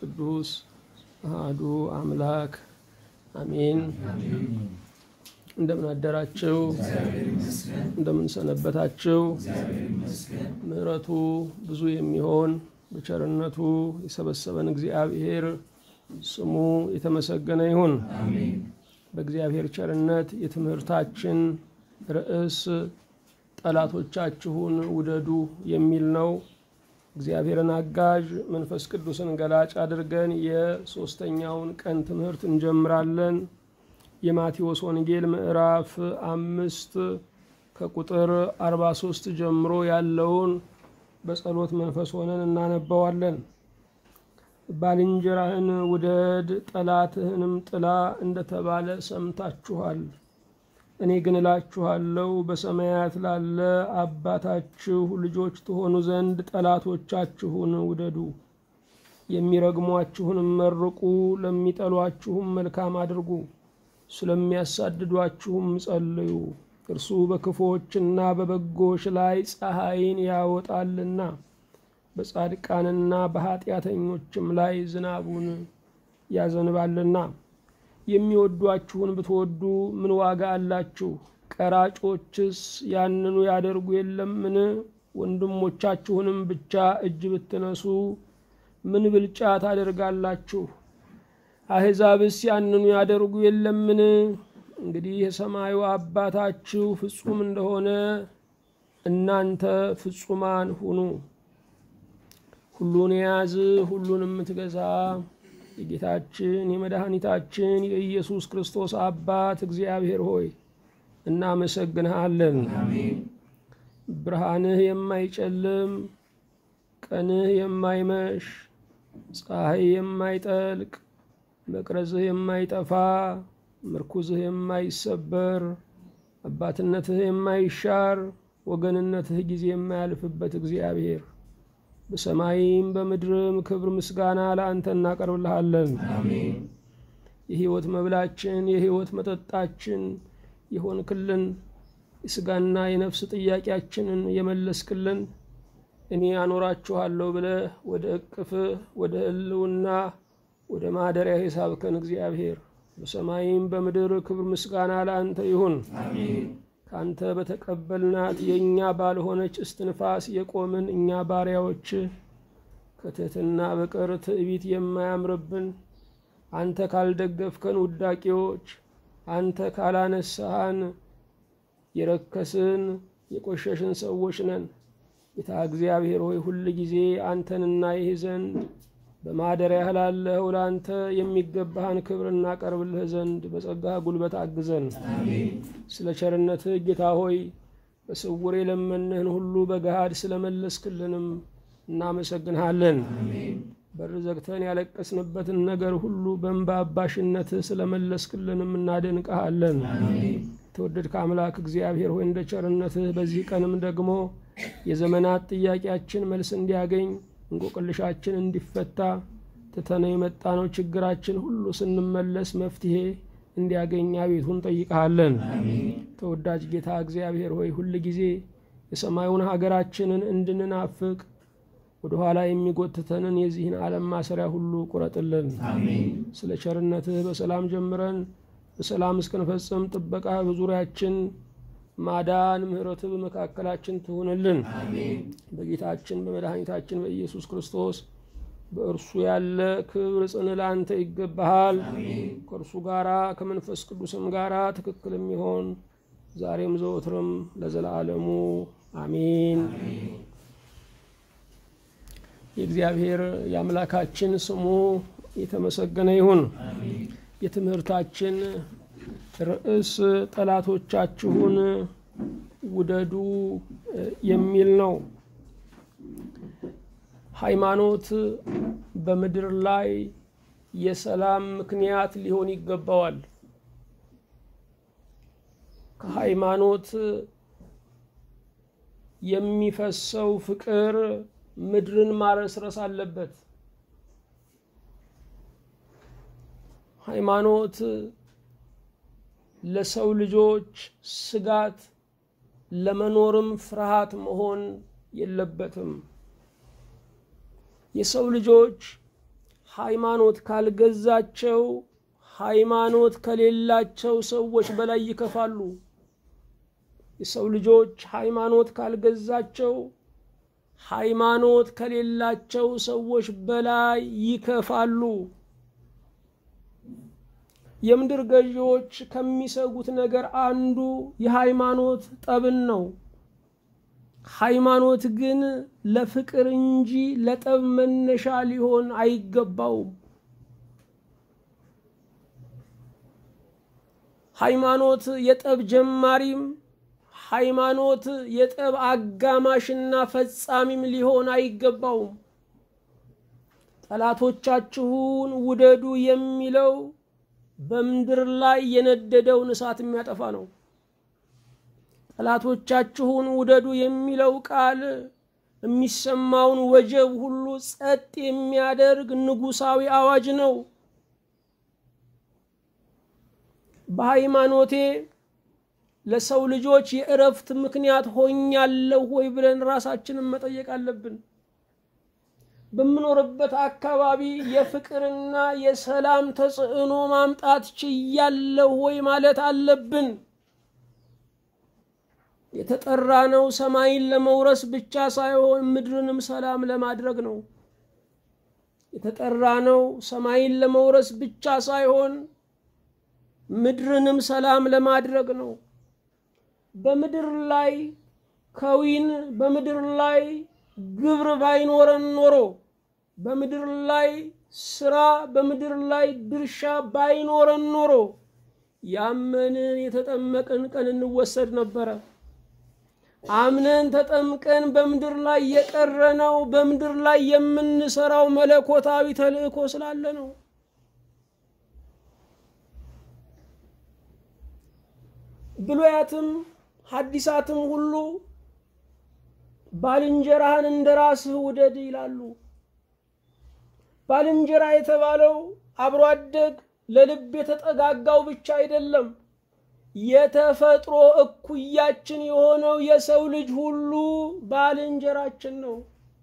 ቅዱስ አህዱ አምላክ አሜን። እንደምን አደራችሁ? እንደምን ሰነበታችሁ? ምሕረቱ ብዙ የሚሆን በቸርነቱ የሰበሰበን እግዚአብሔር ስሙ የተመሰገነ ይሁን። በእግዚአብሔር ቸርነት የትምህርታችን ርዕስ ጠላቶቻችሁን ውደዱ የሚል ነው። እግዚአብሔርን አጋዥ መንፈስ ቅዱስን ገላጭ አድርገን የሦስተኛውን ቀን ትምህርት እንጀምራለን። የማቴዎስ ወንጌል ምዕራፍ አምስት ከቁጥር 43 ጀምሮ ያለውን በጸሎት መንፈስ ሆነን እናነባዋለን። ባልንጀራህን ውደድ ጠላትህንም ጥላ እንደተባለ ሰምታችኋል። እኔ ግን እላችኋለሁ በሰማያት ላለ አባታችሁ ልጆች ትሆኑ ዘንድ ጠላቶቻችሁን ውደዱ፣ የሚረግሟችሁንም መርቁ፣ ለሚጠሏችሁም መልካም አድርጉ፣ ስለሚያሳድዷችሁም ጸልዩ። እርሱ በክፉዎችና በበጎች ላይ ፀሐይን ያወጣልና በጻድቃንና በኃጢአተኞችም ላይ ዝናቡን ያዘንባልና። የሚወዷችሁን ብትወዱ ምን ዋጋ አላችሁ? ቀራጮችስ ያንኑ ያደርጉ የለምን? ወንድሞቻችሁንም ብቻ እጅ ብትነሱ ምን ብልጫ ታደርጋላችሁ? አሕዛብስ ያንኑ ያደርጉ የለምን? እንግዲህ የሰማዩ አባታችሁ ፍጹም እንደሆነ እናንተ ፍጹማን ሁኑ። ሁሉን የያዝ ሁሉን የምትገዛ የጌታችን የመድኃኒታችን የኢየሱስ ክርስቶስ አባት እግዚአብሔር ሆይ እናመሰግንሃለን። ብርሃንህ የማይጨልም ቀንህ የማይመሽ ፀሐይ የማይጠልቅ መቅረዝህ የማይጠፋ ምርኩዝህ የማይሰበር አባትነትህ የማይሻር ወገንነትህ ጊዜ የማያልፍበት እግዚአብሔር በሰማይም በምድርም ክብር ምስጋና ለአንተ እናቀርብልሃለን። የሕይወት መብላችን የሕይወት መጠጣችን የሆንክልን የሥጋና የነፍስ ጥያቄያችንን የመለስክልን እኔ አኖራችኋለሁ ብለህ ወደ እቅፍህ ወደ ሕልውና ወደ ማደሪያ የሳብከን እግዚአብሔር በሰማይም በምድር ክብር ምስጋና ለአንተ ይሁን። ከአንተ በተቀበልናት የእኛ ባልሆነች እስትንፋስ የቆምን እኛ ባሪያዎች ከትሕትና በቀር ትዕቢት የማያምርብን አንተ ካልደገፍከን ውዳቂዎች፣ አንተ ካላነሳሃን የረከስን የቆሸሽን ሰዎች ነን። ጌታ እግዚአብሔር ሆይ ሁል ጊዜ አንተን እናይህ ዘንድ በማደሪያህ ላለኸው ለአንተ የሚገባህን ክብር እናቀርብልህ ዘንድ በጸጋህ ጉልበት አግዘን። ስለ ቸርነትህ ጌታ ሆይ በስውር የለመንህን ሁሉ በገሃድ ስለመለስክልንም እናመሰግንሃለን። በር ዘግተን ያለቀስንበትን ነገር ሁሉ በእንባ አባሽነትህ ስለመለስክልንም እናደንቀሃለን። የተወደድከ አምላክ እግዚአብሔር ሆይ እንደ ቸርነትህ በዚህ ቀንም ደግሞ የዘመናት ጥያቄያችን መልስ እንዲያገኝ እንቆቅልሻችን እንዲፈታ ትተነው የመጣነው ችግራችን ሁሉ ስንመለስ መፍትሄ እንዲያገኝ አቤቱ እንጠይቀሃለን። ተወዳጅ ጌታ እግዚአብሔር ሆይ ሁል ጊዜ የሰማዩን ሀገራችንን እንድንናፍቅ ወደ ኋላ የሚጎትተንን የዚህን ዓለም ማሰሪያ ሁሉ ቁረጥልን። ስለ ቸርነትህ በሰላም ጀምረን በሰላም እስክንፈጽም ጥበቃ በዙሪያችን ማዳን ምሕረትህ በመካከላችን ትሁንልን። በጌታችን በመድኃኒታችን በኢየሱስ ክርስቶስ በእርሱ ያለ ክብር ጽን ለአንተ ይገባሃል። ከእርሱ ጋራ ከመንፈስ ቅዱስም ጋራ ትክክል የሚሆን ዛሬም ዘወትርም ለዘላለሙ አሜን። የእግዚአብሔር የአምላካችን ስሙ የተመሰገነ ይሁን። የትምህርታችን ርዕስ ጠላቶቻችሁን ውደዱ የሚል ነው። ሃይማኖት በምድር ላይ የሰላም ምክንያት ሊሆን ይገባዋል። ከሃይማኖት የሚፈሰው ፍቅር ምድርን ማረስረስ አለበት። ሃይማኖት ለሰው ልጆች ስጋት ለመኖርም ፍርሃት መሆን የለበትም። የሰው ልጆች ሃይማኖት ካልገዛቸው ሃይማኖት ከሌላቸው ሰዎች በላይ ይከፋሉ። የሰው ልጆች ሃይማኖት ካልገዛቸው ሃይማኖት ከሌላቸው ሰዎች በላይ ይከፋሉ። የምድር ገዢዎች ከሚሰጉት ነገር አንዱ የሃይማኖት ጠብን ነው። ሃይማኖት ግን ለፍቅር እንጂ ለጠብ መነሻ ሊሆን አይገባውም። ሃይማኖት የጠብ ጀማሪም ሃይማኖት የጠብ አጋማሽና ፈጻሚም ሊሆን አይገባውም። ጠላቶቻችሁን ውደዱ የሚለው በምድር ላይ የነደደውን እሳት የሚያጠፋ ነው። ጠላቶቻችሁን ውደዱ የሚለው ቃል የሚሰማውን ወጀብ ሁሉ ጸጥ የሚያደርግ ንጉሳዊ አዋጅ ነው። በሃይማኖቴ ለሰው ልጆች የእረፍት ምክንያት ሆኛለሁ ወይ ብለን ራሳችንን መጠየቅ አለብን። በምኖርበት አካባቢ የፍቅርና የሰላም ተጽዕኖ ማምጣት ችያለሁ ወይ ማለት አለብን። የተጠራነው ሰማይን ለመውረስ ብቻ ሳይሆን ምድርንም ሰላም ለማድረግ ነው። የተጠራነው ሰማይን ለመውረስ ብቻ ሳይሆን ምድርንም ሰላም ለማድረግ ነው። በምድር ላይ ከዊን በምድር ላይ ግብር ባይኖረን ኖሮ በምድር ላይ ስራ በምድር ላይ ድርሻ ባይኖረን ኖሮ ያመንን የተጠመቅን ቀን እንወሰድ ነበረ። አምነን ተጠምቀን በምድር ላይ የቀረነው በምድር ላይ የምንሰራው መለኮታዊ ተልእኮ ስላለ ነው። ብሉያትም ሐዲሳትም ሁሉ ባልንጀራህን እንደ ራስህ ውደድ ይላሉ። ባልንጀራ የተባለው አብሮ አደግ ለልብ የተጠጋጋው ብቻ አይደለም። የተፈጥሮ እኩያችን የሆነው የሰው ልጅ ሁሉ ባልንጀራችን ነው።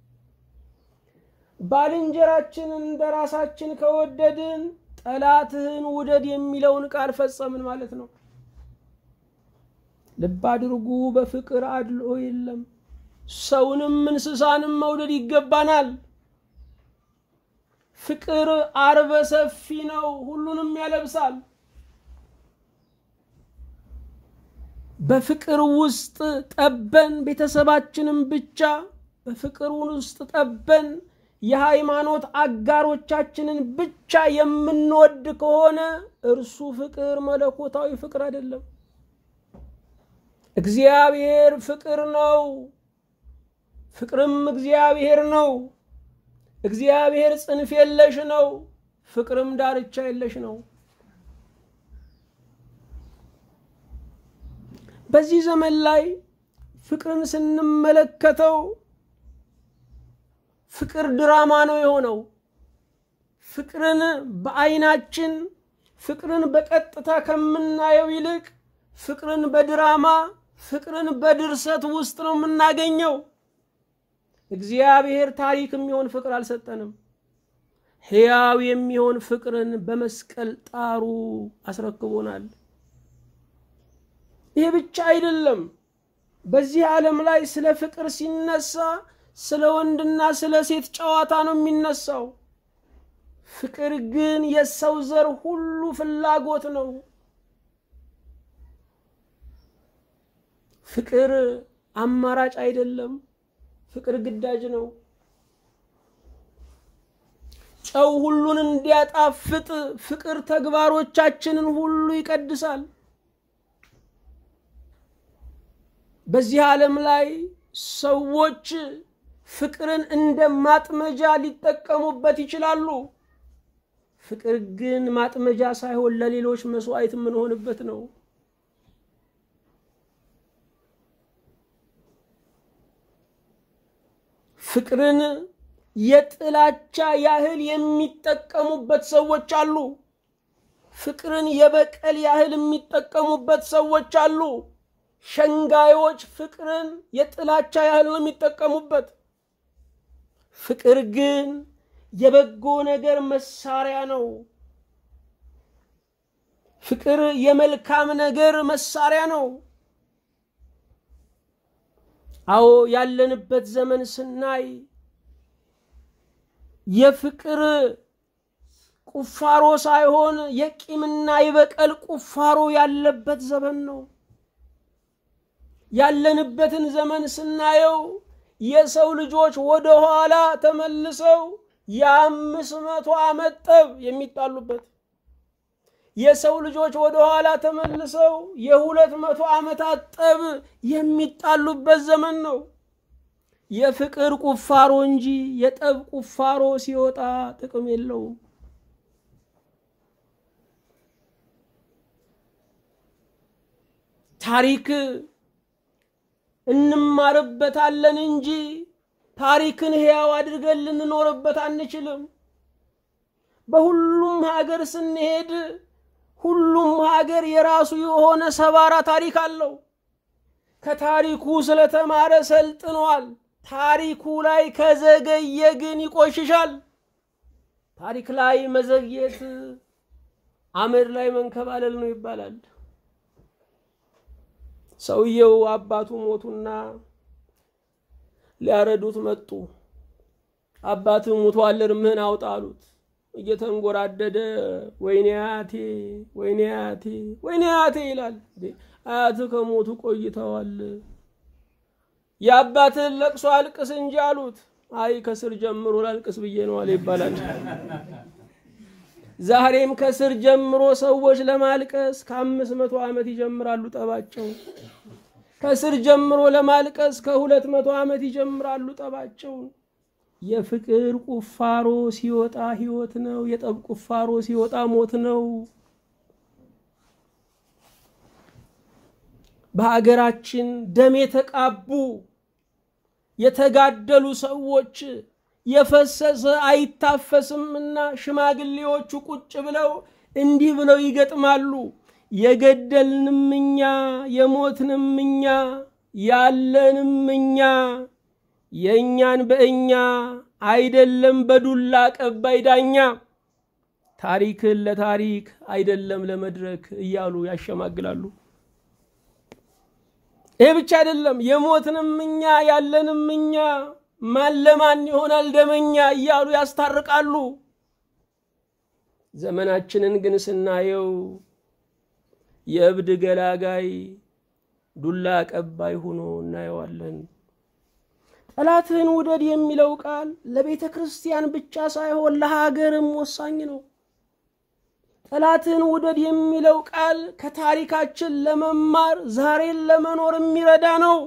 ባልንጀራችንን እንደ ራሳችን ከወደድን ጠላትህን ውደድ የሚለውን ቃል ፈጸምን ማለት ነው። ልብ አድርጉ፣ በፍቅር አድልኦ የለም። ሰውንም እንስሳንም መውደድ ይገባናል። ፍቅር አርበ ሰፊ ነው፣ ሁሉንም ያለብሳል። በፍቅር ውስጥ ጠበን ቤተሰባችንም ብቻ በፍቅር ውስጥ ጠበን የሃይማኖት አጋሮቻችንን ብቻ የምንወድ ከሆነ እርሱ ፍቅር መለኮታዊ ፍቅር አይደለም። እግዚአብሔር ፍቅር ነው። ፍቅርም እግዚአብሔር ነው። እግዚአብሔር ጽንፍ የለሽ ነው። ፍቅርም ዳርቻ የለሽ ነው። በዚህ ዘመን ላይ ፍቅርን ስንመለከተው ፍቅር ድራማ ነው የሆነው። ፍቅርን በዓይናችን ፍቅርን በቀጥታ ከምናየው ይልቅ ፍቅርን በድራማ ፍቅርን በድርሰት ውስጥ ነው የምናገኘው። እግዚአብሔር ታሪክ የሚሆን ፍቅር አልሰጠንም። ሕያው የሚሆን ፍቅርን በመስቀል ጣሩ አስረክቦናል። ይህ ብቻ አይደለም። በዚህ ዓለም ላይ ስለ ፍቅር ሲነሳ ስለ ወንድና ስለ ሴት ጨዋታ ነው የሚነሳው። ፍቅር ግን የሰው ዘር ሁሉ ፍላጎት ነው። ፍቅር አማራጭ አይደለም። ፍቅር ግዳጅ ነው። ጨው ሁሉን እንዲያጣፍጥ ፍቅር ተግባሮቻችንን ሁሉ ይቀድሳል። በዚህ ዓለም ላይ ሰዎች ፍቅርን እንደ ማጥመጃ ሊጠቀሙበት ይችላሉ። ፍቅር ግን ማጥመጃ ሳይሆን ለሌሎች መስዋዕት የምንሆንበት ነው። ፍቅርን የጥላቻ ያህል የሚጠቀሙበት ሰዎች አሉ። ፍቅርን የበቀል ያህል የሚጠቀሙበት ሰዎች አሉ። ሸንጋዮች ፍቅርን የጥላቻ ያህል ነው የሚጠቀሙበት። ፍቅር ግን የበጎ ነገር መሳሪያ ነው። ፍቅር የመልካም ነገር መሳሪያ ነው። አዎ ያለንበት ዘመን ስናይ የፍቅር ቁፋሮ ሳይሆን የቂምና የበቀል ቁፋሮ ያለበት ዘመን ነው። ያለንበትን ዘመን ስናየው የሰው ልጆች ወደ ኋላ ተመልሰው የአምስት መቶ ዓመት ጠብ የሚጣሉበት የሰው ልጆች ወደ ኋላ ተመልሰው የሁለት መቶ ዓመታት ጠብ የሚጣሉበት ዘመን ነው። የፍቅር ቁፋሮ እንጂ የጠብ ቁፋሮ ሲወጣ ጥቅም የለውም። ታሪክ እንማርበታለን እንጂ ታሪክን ሕያው አድርገን ልንኖርበት አንችልም። በሁሉም ሀገር ስንሄድ ሁሉም ሀገር የራሱ የሆነ ሰባራ ታሪክ አለው። ከታሪኩ ስለተማረ ሰልጥኗል። ታሪኩ ላይ ከዘገየ ግን ይቆሽሻል። ታሪክ ላይ መዘግየት አመድ ላይ መንከባለል ነው ይባላል። ሰውየው አባቱ ሞቱና ሊያረዱት መጡ። አባት ሙቷል፣ እርምህን አውጣ አሉት። እየተንጎራደደ ወይኔ አያቴ ወይኔ አያቴ ወይኔ አያቴ ይላል። አያት ከሞቱ ቆይተዋል። የአባትህን ለቅሶ አልቅስ እንጂ አሉት። አይ ከስር ጀምሮ ላልቅስ ብዬ ነው አለ ይባላል። ዛሬም ከስር ጀምሮ ሰዎች ለማልቀስ ከአምስት መቶ ዓመት ይጀምራሉ ጠባቸው። ከስር ጀምሮ ለማልቀስ ከሁለት መቶ ዓመት ይጀምራሉ ጠባቸው። የፍቅር ቁፋሮ ሲወጣ ሕይወት ነው። የጠብ ቁፋሮ ሲወጣ ሞት ነው። በሀገራችን ደም የተቃቡ የተጋደሉ ሰዎች የፈሰሰ አይታፈስምና ሽማግሌዎቹ ቁጭ ብለው እንዲህ ብለው ይገጥማሉ። የገደልንም እኛ የሞትንም እኛ ያለንም እኛ የእኛን በእኛ አይደለም በዱላ ቀባይ ዳኛ ታሪክን ለታሪክ አይደለም ለመድረክ እያሉ ያሸማግላሉ። ይህ ብቻ አይደለም፣ የሞትንም እኛ ያለንም እኛ ማን ለማን ይሆናል ደመኛ እያሉ ያስታርቃሉ። ዘመናችንን ግን ስናየው የእብድ ገላጋይ ዱላ ቀባይ ሆኖ እናየዋለን። ጠላትህን ውደድ የሚለው ቃል ለቤተ ክርስቲያን ብቻ ሳይሆን ለሀገርም ወሳኝ ነው። ጠላትህን ውደድ የሚለው ቃል ከታሪካችን ለመማር ዛሬን ለመኖር የሚረዳ ነው።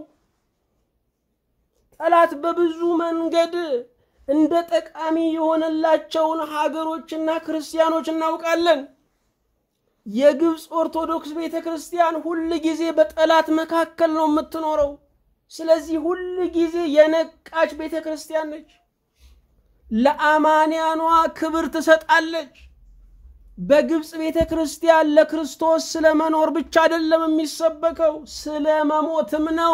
ጠላት በብዙ መንገድ እንደ ጠቃሚ የሆነላቸውን ሀገሮችና ክርስቲያኖች እናውቃለን። የግብፅ ኦርቶዶክስ ቤተ ክርስቲያን ሁል ጊዜ በጠላት መካከል ነው የምትኖረው። ስለዚህ ሁል ጊዜ የነቃች ቤተ ክርስቲያን ነች። ለአማንያኗ ክብር ትሰጣለች። በግብፅ ቤተ ክርስቲያን ለክርስቶስ ስለ መኖር ብቻ አይደለም የሚሰበከው፣ ስለ መሞትም ነው።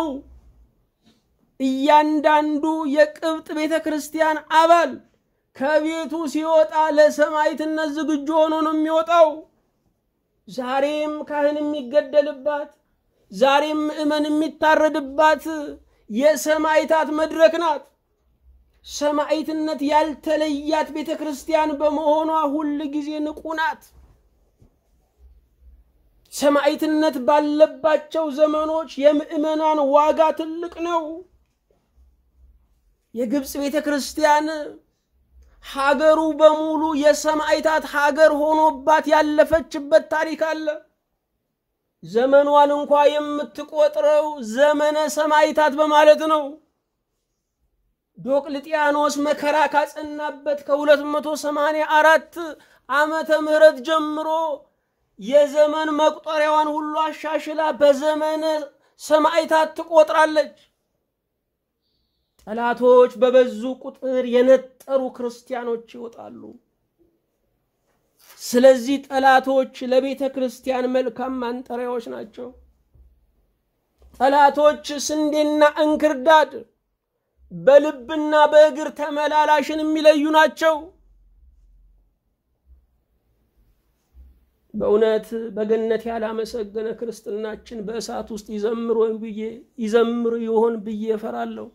እያንዳንዱ የቅብጥ ቤተ ክርስቲያን አባል ከቤቱ ሲወጣ ለሰማዕትነት ዝግጁ ሆኖ ነው የሚወጣው። ዛሬም ካህን የሚገደልባት ዛሬም ምእመን የሚታረድባት የሰማዕታት መድረክ ናት። ሰማዕትነት ያልተለያት ቤተ ክርስቲያን በመሆኗ ሁል ጊዜ ንቁ ናት። ሰማዕትነት ባለባቸው ዘመኖች የምእመናን ዋጋ ትልቅ ነው። የግብፅ ቤተ ክርስቲያን ሀገሩ በሙሉ የሰማዕታት ሀገር ሆኖባት ያለፈችበት ታሪክ አለ። ዘመኗን እንኳ የምትቆጥረው ዘመነ ሰማዕታት በማለት ነው። ዶቅልጥያኖስ መከራ ካጸናበት ከ284 ዓመተ ምህረት ጀምሮ የዘመን መቁጠሪያዋን ሁሉ አሻሽላ በዘመነ ሰማዕታት ትቆጥራለች። ጠላቶች በበዙ ቁጥር የነጠሩ ክርስቲያኖች ይወጣሉ። ስለዚህ ጠላቶች ለቤተ ክርስቲያን መልካም ማንጠሪያዎች ናቸው። ጠላቶች ስንዴና እንክርዳድ በልብና በእግር ተመላላሽን የሚለዩ ናቸው። በእውነት በገነት ያላመሰገነ ክርስትናችን በእሳት ውስጥ ይዘምር ወይም ብዬ ይዘምር ይሆን ብዬ እፈራለሁ።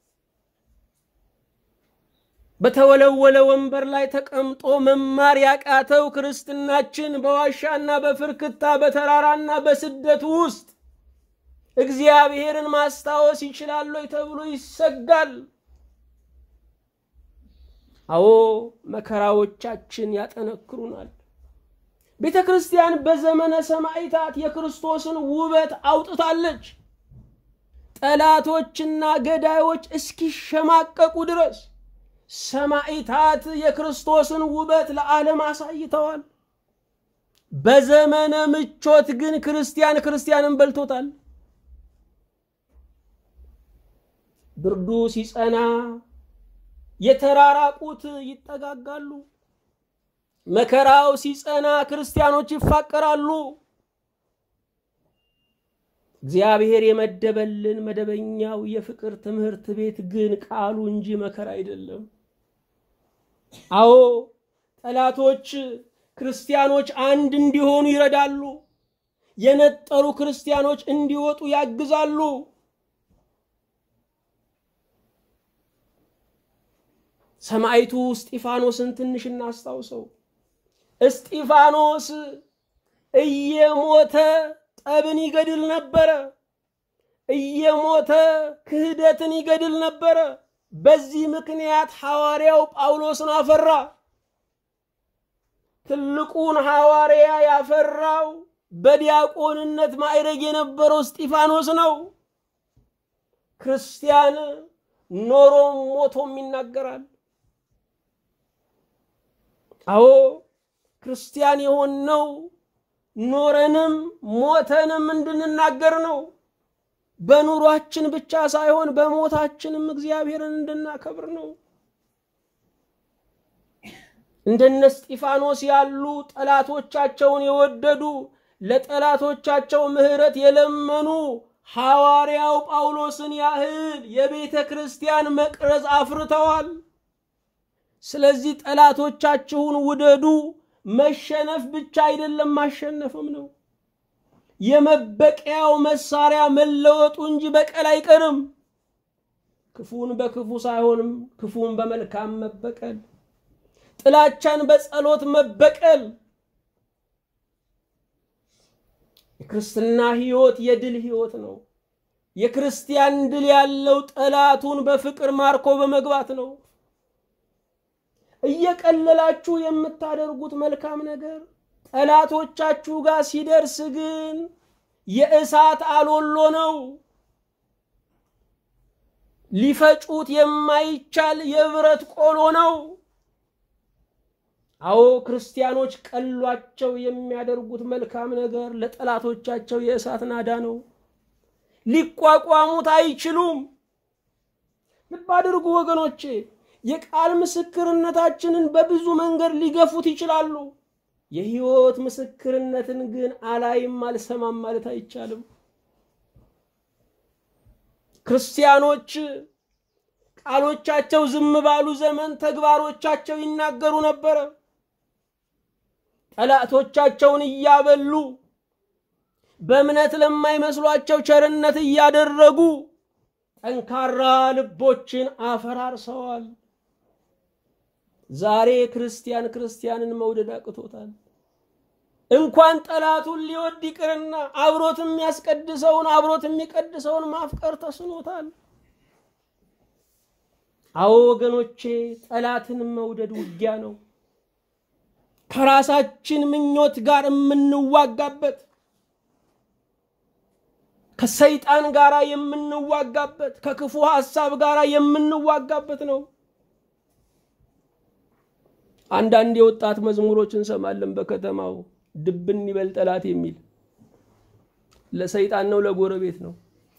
በተወለወለ ወንበር ላይ ተቀምጦ መማር ያቃተው ክርስትናችን በዋሻና በፍርክታ በተራራና በስደት ውስጥ እግዚአብሔርን ማስታወስ ይችላል ወይ ተብሎ ይሰጋል። አዎ መከራዎቻችን ያጠነክሩናል። ቤተ ክርስቲያን በዘመነ ሰማዕታት የክርስቶስን ውበት አውጥታለች። ጠላቶችና ገዳዮች እስኪሸማቀቁ ድረስ ሰማዕታት የክርስቶስን ውበት ለዓለም አሳይተዋል። በዘመነ ምቾት ግን ክርስቲያን ክርስቲያንን በልቶታል። ብርዱ ሲጸና የተራራቁት ይጠጋጋሉ። መከራው ሲጸና ክርስቲያኖች ይፋቀራሉ። እግዚአብሔር የመደበልን መደበኛው የፍቅር ትምህርት ቤት ግን ቃሉ እንጂ መከራ አይደለም። አዎ ጠላቶች ክርስቲያኖች አንድ እንዲሆኑ ይረዳሉ። የነጠሩ ክርስቲያኖች እንዲወጡ ያግዛሉ። ሰማዕቱ እስጢፋኖስን ትንሽ እናስታውሰው። እስጢፋኖስ እየሞተ ጠብን ይገድል ነበረ። እየሞተ ክህደትን ይገድል ነበረ። በዚህ ምክንያት ሐዋርያው ጳውሎስን አፈራ። ትልቁን ሐዋርያ ያፈራው በዲያቆንነት ማዕረግ የነበረው እስጢፋኖስ ነው። ክርስቲያን ኖሮም ሞቶም ይናገራል። አዎ ክርስቲያን የሆነው ኖረንም ሞተንም እንድንናገር ነው። በኑሯችን ብቻ ሳይሆን በሞታችንም እግዚአብሔርን እንድናከብር ነው። እንደነ እስጢፋኖስ ያሉ ጠላቶቻቸውን የወደዱ ለጠላቶቻቸው ምሕረት የለመኑ ሐዋርያው ጳውሎስን ያህል የቤተ ክርስቲያን መቅረዝ አፍርተዋል። ስለዚህ ጠላቶቻችሁን ውደዱ። መሸነፍ ብቻ አይደለም ማሸነፍም ነው። የመበቀያው መሳሪያ መለወጡ እንጂ በቀል አይቀርም። ክፉን በክፉ ሳይሆንም ክፉን በመልካም መበቀል፣ ጥላቻን በጸሎት መበቀል። የክርስትና ሕይወት የድል ሕይወት ነው። የክርስቲያን ድል ያለው ጠላቱን በፍቅር ማርኮ በመግባት ነው። እየቀለላችሁ የምታደርጉት መልካም ነገር ጠላቶቻችሁ ጋር ሲደርስ ግን የእሳት አሎሎ ነው። ሊፈጩት የማይቻል የብረት ቆሎ ነው። አዎ ክርስቲያኖች ቀሏቸው የሚያደርጉት መልካም ነገር ለጠላቶቻቸው የእሳት ናዳ ነው። ሊቋቋሙት አይችሉም። ልብ አድርጉ ወገኖቼ። የቃል ምስክርነታችንን በብዙ መንገድ ሊገፉት ይችላሉ። የሕይወት ምስክርነትን ግን አላይም አልሰማም ማለት አይቻልም። ክርስቲያኖች ቃሎቻቸው ዝም ባሉ ዘመን ተግባሮቻቸው ይናገሩ ነበረ። ጠላቶቻቸውን እያበሉ በእምነት ለማይመስሏቸው ቸርነት እያደረጉ ጠንካራ ልቦችን አፈራርሰዋል። ዛሬ ክርስቲያን ክርስቲያንን መውደድ አቅቶታል። እንኳን ጠላቱን ሊወድ ይቅርና አብሮት የሚያስቀድሰውን አብሮት የሚቀድሰውን ማፍቀር ተስኖታል። አዎ ወገኖቼ፣ ጠላትን መውደድ ውጊያ ነው። ከራሳችን ምኞት ጋር የምንዋጋበት ከሰይጣን ጋር የምንዋጋበት ከክፉ ሐሳብ ጋር የምንዋጋበት ነው። አንዳንድ የወጣት መዝሙሮች እንሰማለን በከተማው ድብን ይበል ጠላት የሚል ለሰይጣን ነው ለጎረቤት ነው።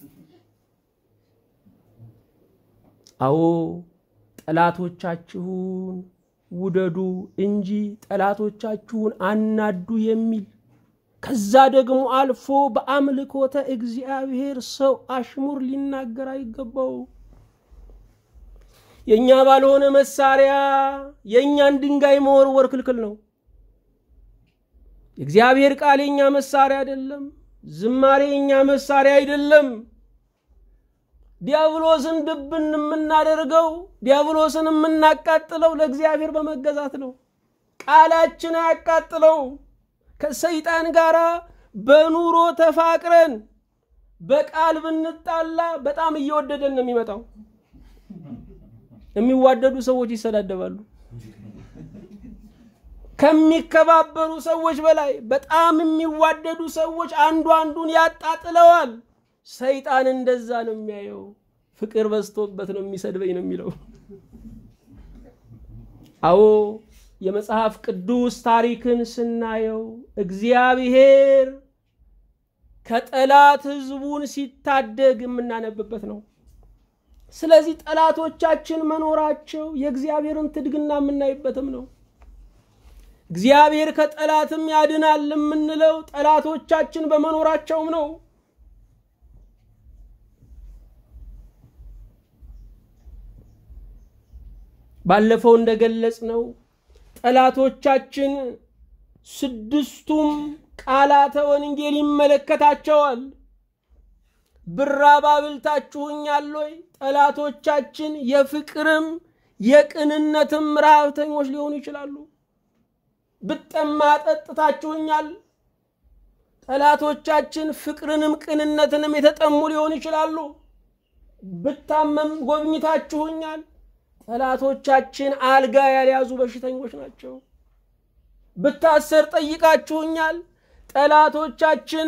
አዎ ጠላቶቻችሁን ውደዱ እንጂ ጠላቶቻችሁን አናዱ የሚል ከዛ ደግሞ አልፎ በአምልኮተ እግዚአብሔር ሰው አሽሙር ሊናገር አይገባው። የእኛ ባልሆነ መሳሪያ የእኛን ድንጋይ መወርወር ክልክል ነው። የእግዚአብሔር ቃል የኛ መሳሪያ አይደለም። ዝማሬ የኛ መሳሪያ አይደለም። ዲያብሎስን ድብን የምናደርገው ዲያብሎስን የምናቃጥለው ለእግዚአብሔር በመገዛት ነው። ቃላችን አያቃጥለው። ከሰይጣን ጋር በኑሮ ተፋቅረን በቃል ብንጣላ በጣም እየወደደን ነው የሚመጣው። የሚዋደዱ ሰዎች ይሰዳደባሉ። ከሚከባበሩ ሰዎች በላይ በጣም የሚዋደዱ ሰዎች አንዱ አንዱን ያጣጥለዋል። ሰይጣን እንደዛ ነው የሚያየው። ፍቅር በዝቶበት ነው የሚሰድበኝ ነው የሚለው። አዎ የመጽሐፍ ቅዱስ ታሪክን ስናየው እግዚአብሔር ከጠላት ሕዝቡን ሲታደግ የምናነብበት ነው። ስለዚህ ጠላቶቻችን መኖራቸው የእግዚአብሔርን ትድግና የምናይበትም ነው። እግዚአብሔር ከጠላትም ያድናል የምንለው ጠላቶቻችን በመኖራቸውም ነው። ባለፈው እንደገለጽ ነው ጠላቶቻችን ስድስቱም ቃላተ ወንጌል ይመለከታቸዋል። ብራብ አብልታችሁኛል ወይ? ጠላቶቻችን የፍቅርም የቅንነትም ረሃብተኞች ሊሆኑ ይችላሉ። ብጠማ ጠጥታችሁኛል። ጠላቶቻችን ፍቅርንም ቅንነትንም የተጠሙ ሊሆኑ ይችላሉ። ብታመም ጎብኝታችሁኛል። ጠላቶቻችን አልጋ ያልያዙ በሽተኞች ናቸው። ብታሰር ጠይቃችሁኛል። ጠላቶቻችን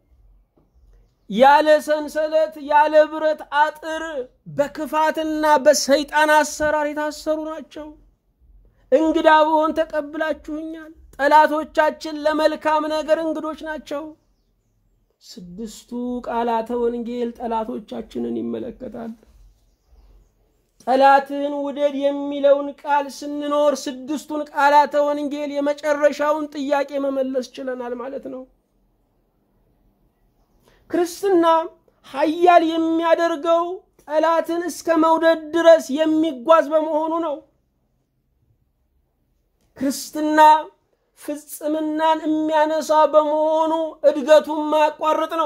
ያለ ሰንሰለት ያለ ብረት አጥር በክፋትና በሰይጣን አሰራር የታሰሩ ናቸው። እንግዳ ብሆን ተቀብላችሁኛል። ጠላቶቻችን ለመልካም ነገር እንግዶች ናቸው። ስድስቱ ቃላተ ወንጌል ጠላቶቻችንን ይመለከታል። ጠላትን ውደድ የሚለውን ቃል ስንኖር ስድስቱን ቃላተ ወንጌል የመጨረሻውን ጥያቄ መመለስ ችለናል ማለት ነው። ክርስትና ኃያል የሚያደርገው ጠላትን እስከ መውደድ ድረስ የሚጓዝ በመሆኑ ነው። ክርስትና ፍጽምናን የሚያነሳ በመሆኑ እድገቱን ማያቋርጥ ነው።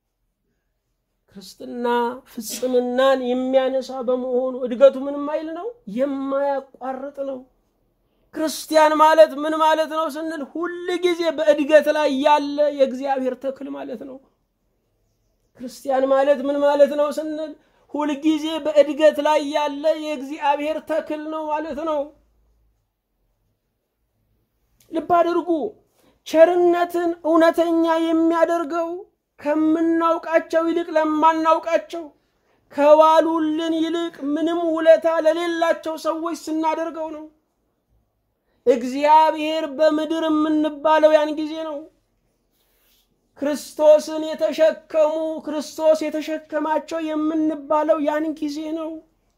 ክርስትና ፍጽምናን የሚያነሳ በመሆኑ እድገቱ ምንም አይል ነው፣ የማያቋርጥ ነው። ክርስቲያን ማለት ምን ማለት ነው ስንል ሁል ጊዜ በእድገት ላይ ያለ የእግዚአብሔር ተክል ማለት ነው። ክርስቲያን ማለት ምን ማለት ነው ስንል ሁልጊዜ በእድገት ላይ ያለ የእግዚአብሔር ተክል ነው ማለት ነው። ልብ አድርጉ። ቸርነትን እውነተኛ የሚያደርገው ከምናውቃቸው ይልቅ ለማናውቃቸው ከዋሉልን ይልቅ ምንም ውለታ ለሌላቸው ሰዎች ስናደርገው ነው። እግዚአብሔር በምድር የምንባለው ያን ጊዜ ነው። ክርስቶስን የተሸከሙ ክርስቶስ የተሸከማቸው የምንባለው ያን ጊዜ ነው።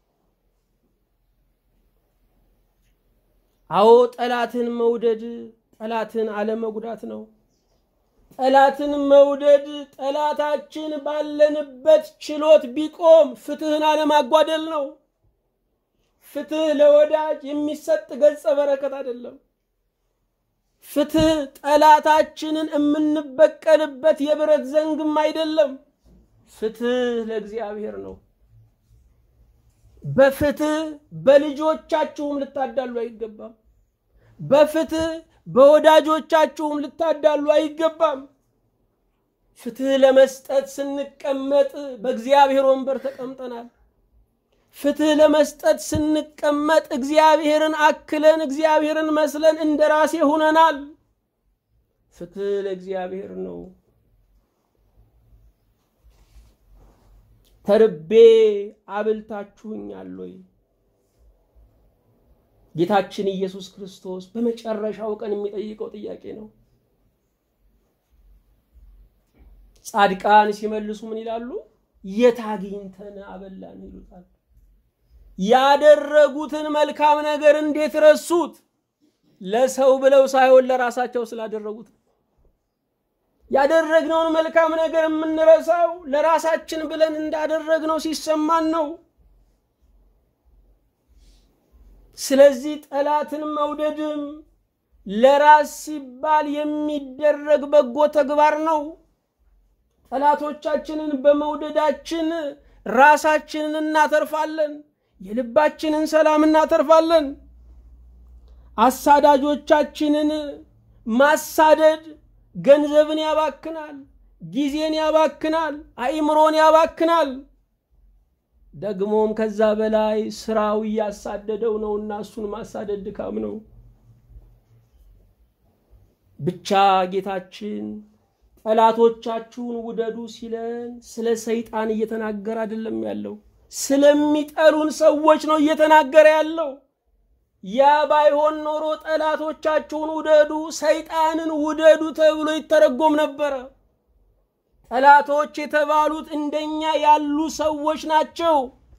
አዎ ጠላትን መውደድ ጠላትን አለመጉዳት ነው። ጠላትን መውደድ ጠላታችን ባለንበት ችሎት ቢቆም ፍትህን አለማጓደል ነው። ፍትህ ለወዳጅ የሚሰጥ ገጸ በረከት አይደለም። ፍትህ ጠላታችንን የምንበቀልበት የብረት ዘንግም አይደለም። ፍትህ ለእግዚአብሔር ነው። በፍትህ በልጆቻችሁም ልታዳሉ አይገባም። በፍትህ በወዳጆቻችሁም ልታዳሉ አይገባም። ፍትህ ለመስጠት ስንቀመጥ በእግዚአብሔር ወንበር ተቀምጠናል። ፍትህ ለመስጠት ስንቀመጥ እግዚአብሔርን አክለን እግዚአብሔርን መስለን እንደ ራሴ ሁነናል። ፍትህ ለእግዚአብሔር ነው። ተርቤ አብልታችሁኛል ወይ? ጌታችን ኢየሱስ ክርስቶስ በመጨረሻው ቀን የሚጠይቀው ጥያቄ ነው። ጻድቃን ሲመልሱ ምን ይላሉ? የት አግኝተን አበላን ይሉታል። ያደረጉትን መልካም ነገር እንዴት ረሱት? ለሰው ብለው ሳይሆን ለራሳቸው ስላደረጉት። ያደረግነውን መልካም ነገር የምንረሳው ለራሳችን ብለን እንዳደረግነው ሲሰማን ነው። ስለዚህ ጠላትን መውደድም ለራስ ሲባል የሚደረግ በጎ ተግባር ነው። ጠላቶቻችንን በመውደዳችን ራሳችንን እናተርፋለን፣ የልባችንን ሰላም እናተርፋለን። አሳዳጆቻችንን ማሳደድ ገንዘብን ያባክናል፣ ጊዜን ያባክናል፣ አእምሮን ያባክናል። ደግሞም ከዛ በላይ ስራው እያሳደደው ነውና እሱን ማሳደድ ድካም ነው። ብቻ ጌታችን ጠላቶቻችሁን ውደዱ ሲለን ስለ ሰይጣን እየተናገረ አይደለም ያለው፣ ስለሚጠሉን ሰዎች ነው እየተናገረ ያለው። ያ ባይሆን ኖሮ ጠላቶቻችሁን ውደዱ፣ ሰይጣንን ውደዱ ተብሎ ይተረጎም ነበረ። ጠላቶች የተባሉት እንደኛ ያሉ ሰዎች ናቸው፣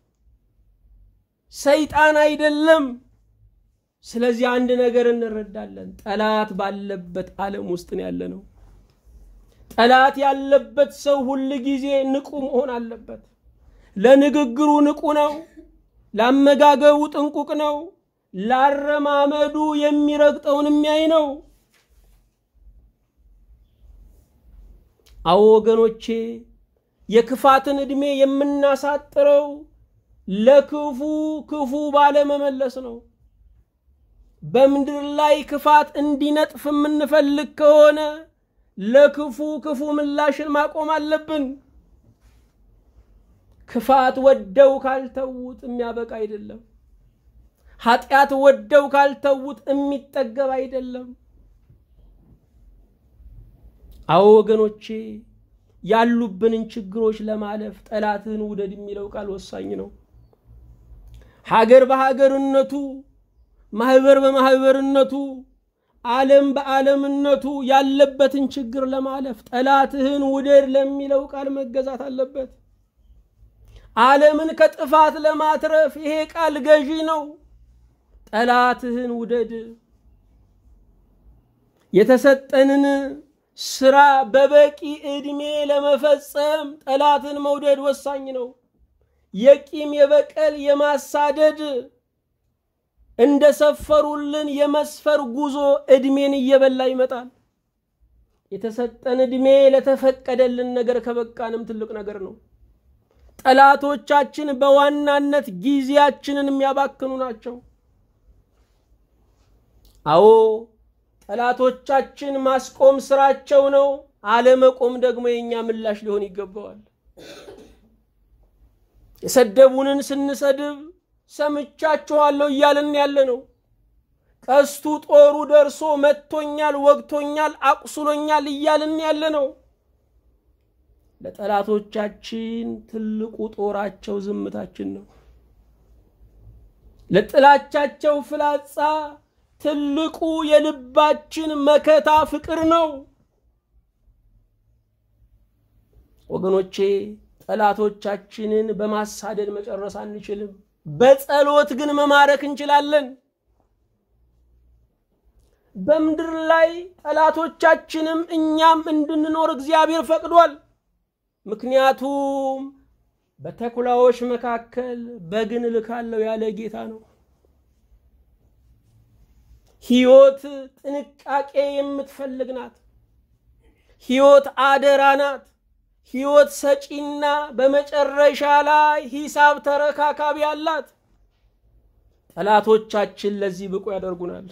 ሰይጣን አይደለም። ስለዚህ አንድ ነገር እንረዳለን። ጠላት ባለበት ዓለም ውስጥ ነው ያለ ነው። ጠላት ያለበት ሰው ሁል ጊዜ ንቁ መሆን አለበት። ለንግግሩ ንቁ ነው። ለአመጋገቡ ጥንቁቅ ነው። ላረማመዱ የሚረግጠውን የሚያይ ነው። አዎ ወገኖቼ፣ የክፋትን ዕድሜ የምናሳጥረው ለክፉ ክፉ ባለመመለስ ነው። በምድር ላይ ክፋት እንዲነጥፍ የምንፈልግ ከሆነ ለክፉ ክፉ ምላሽን ማቆም አለብን። ክፋት ወደው ካልተዉት የሚያበቃ አይደለም። ኃጢአት ወደው ካልተዉት የሚጠገብ አይደለም። አዎ ወገኖቼ ያሉብንን ችግሮች ለማለፍ ጠላትህን ውደድ የሚለው ቃል ወሳኝ ነው። ሀገር በሀገርነቱ፣ ማህበር በማህበርነቱ፣ ዓለም በዓለምነቱ ያለበትን ችግር ለማለፍ ጠላትህን ውደድ ለሚለው ቃል መገዛት አለበት። ዓለምን ከጥፋት ለማትረፍ ይሄ ቃል ገዢ ነው። ጠላትህን ውደድ። የተሰጠንን ስራ በበቂ ዕድሜ ለመፈጸም ጠላትን መውደድ ወሳኝ ነው። የቂም የበቀል የማሳደድ እንደ ሰፈሩልን የመስፈር ጉዞ ዕድሜን እየበላ ይመጣል። የተሰጠን ዕድሜ ለተፈቀደልን ነገር ከበቃንም ትልቅ ነገር ነው። ጠላቶቻችን በዋናነት ጊዜያችንን የሚያባክኑ ናቸው። አዎ ጠላቶቻችን ማስቆም ስራቸው ነው። አለመቆም ደግሞ የእኛ ምላሽ ሊሆን ይገባዋል። የሰደቡንን ስንሰድብ ሰምቻችኋለሁ እያልን ያለ ነው። ቀስቱ ጦሩ ደርሶ መጥቶኛል፣ ወግቶኛል፣ አቁስሎኛል እያልን ያለ ነው። ለጠላቶቻችን ትልቁ ጦራቸው ዝምታችን ነው። ለጥላቻቸው ፍላጻ ትልቁ የልባችን መከታ ፍቅር ነው። ወገኖቼ ጠላቶቻችንን በማሳደድ መጨረስ አንችልም። በጸሎት ግን መማረክ እንችላለን። በምድር ላይ ጠላቶቻችንም እኛም እንድንኖር እግዚአብሔር ፈቅዷል። ምክንያቱም በተኩላዎች መካከል በግን እልካለሁ ያለ ጌታ ነው። ሕይወት ጥንቃቄ የምትፈልግ ናት። ሕይወት አደራ ናት። ሕይወት ሰጪና በመጨረሻ ላይ ሂሳብ ተረካካቢ አላት። ጠላቶቻችን ለዚህ ብቁ ያደርጉናል።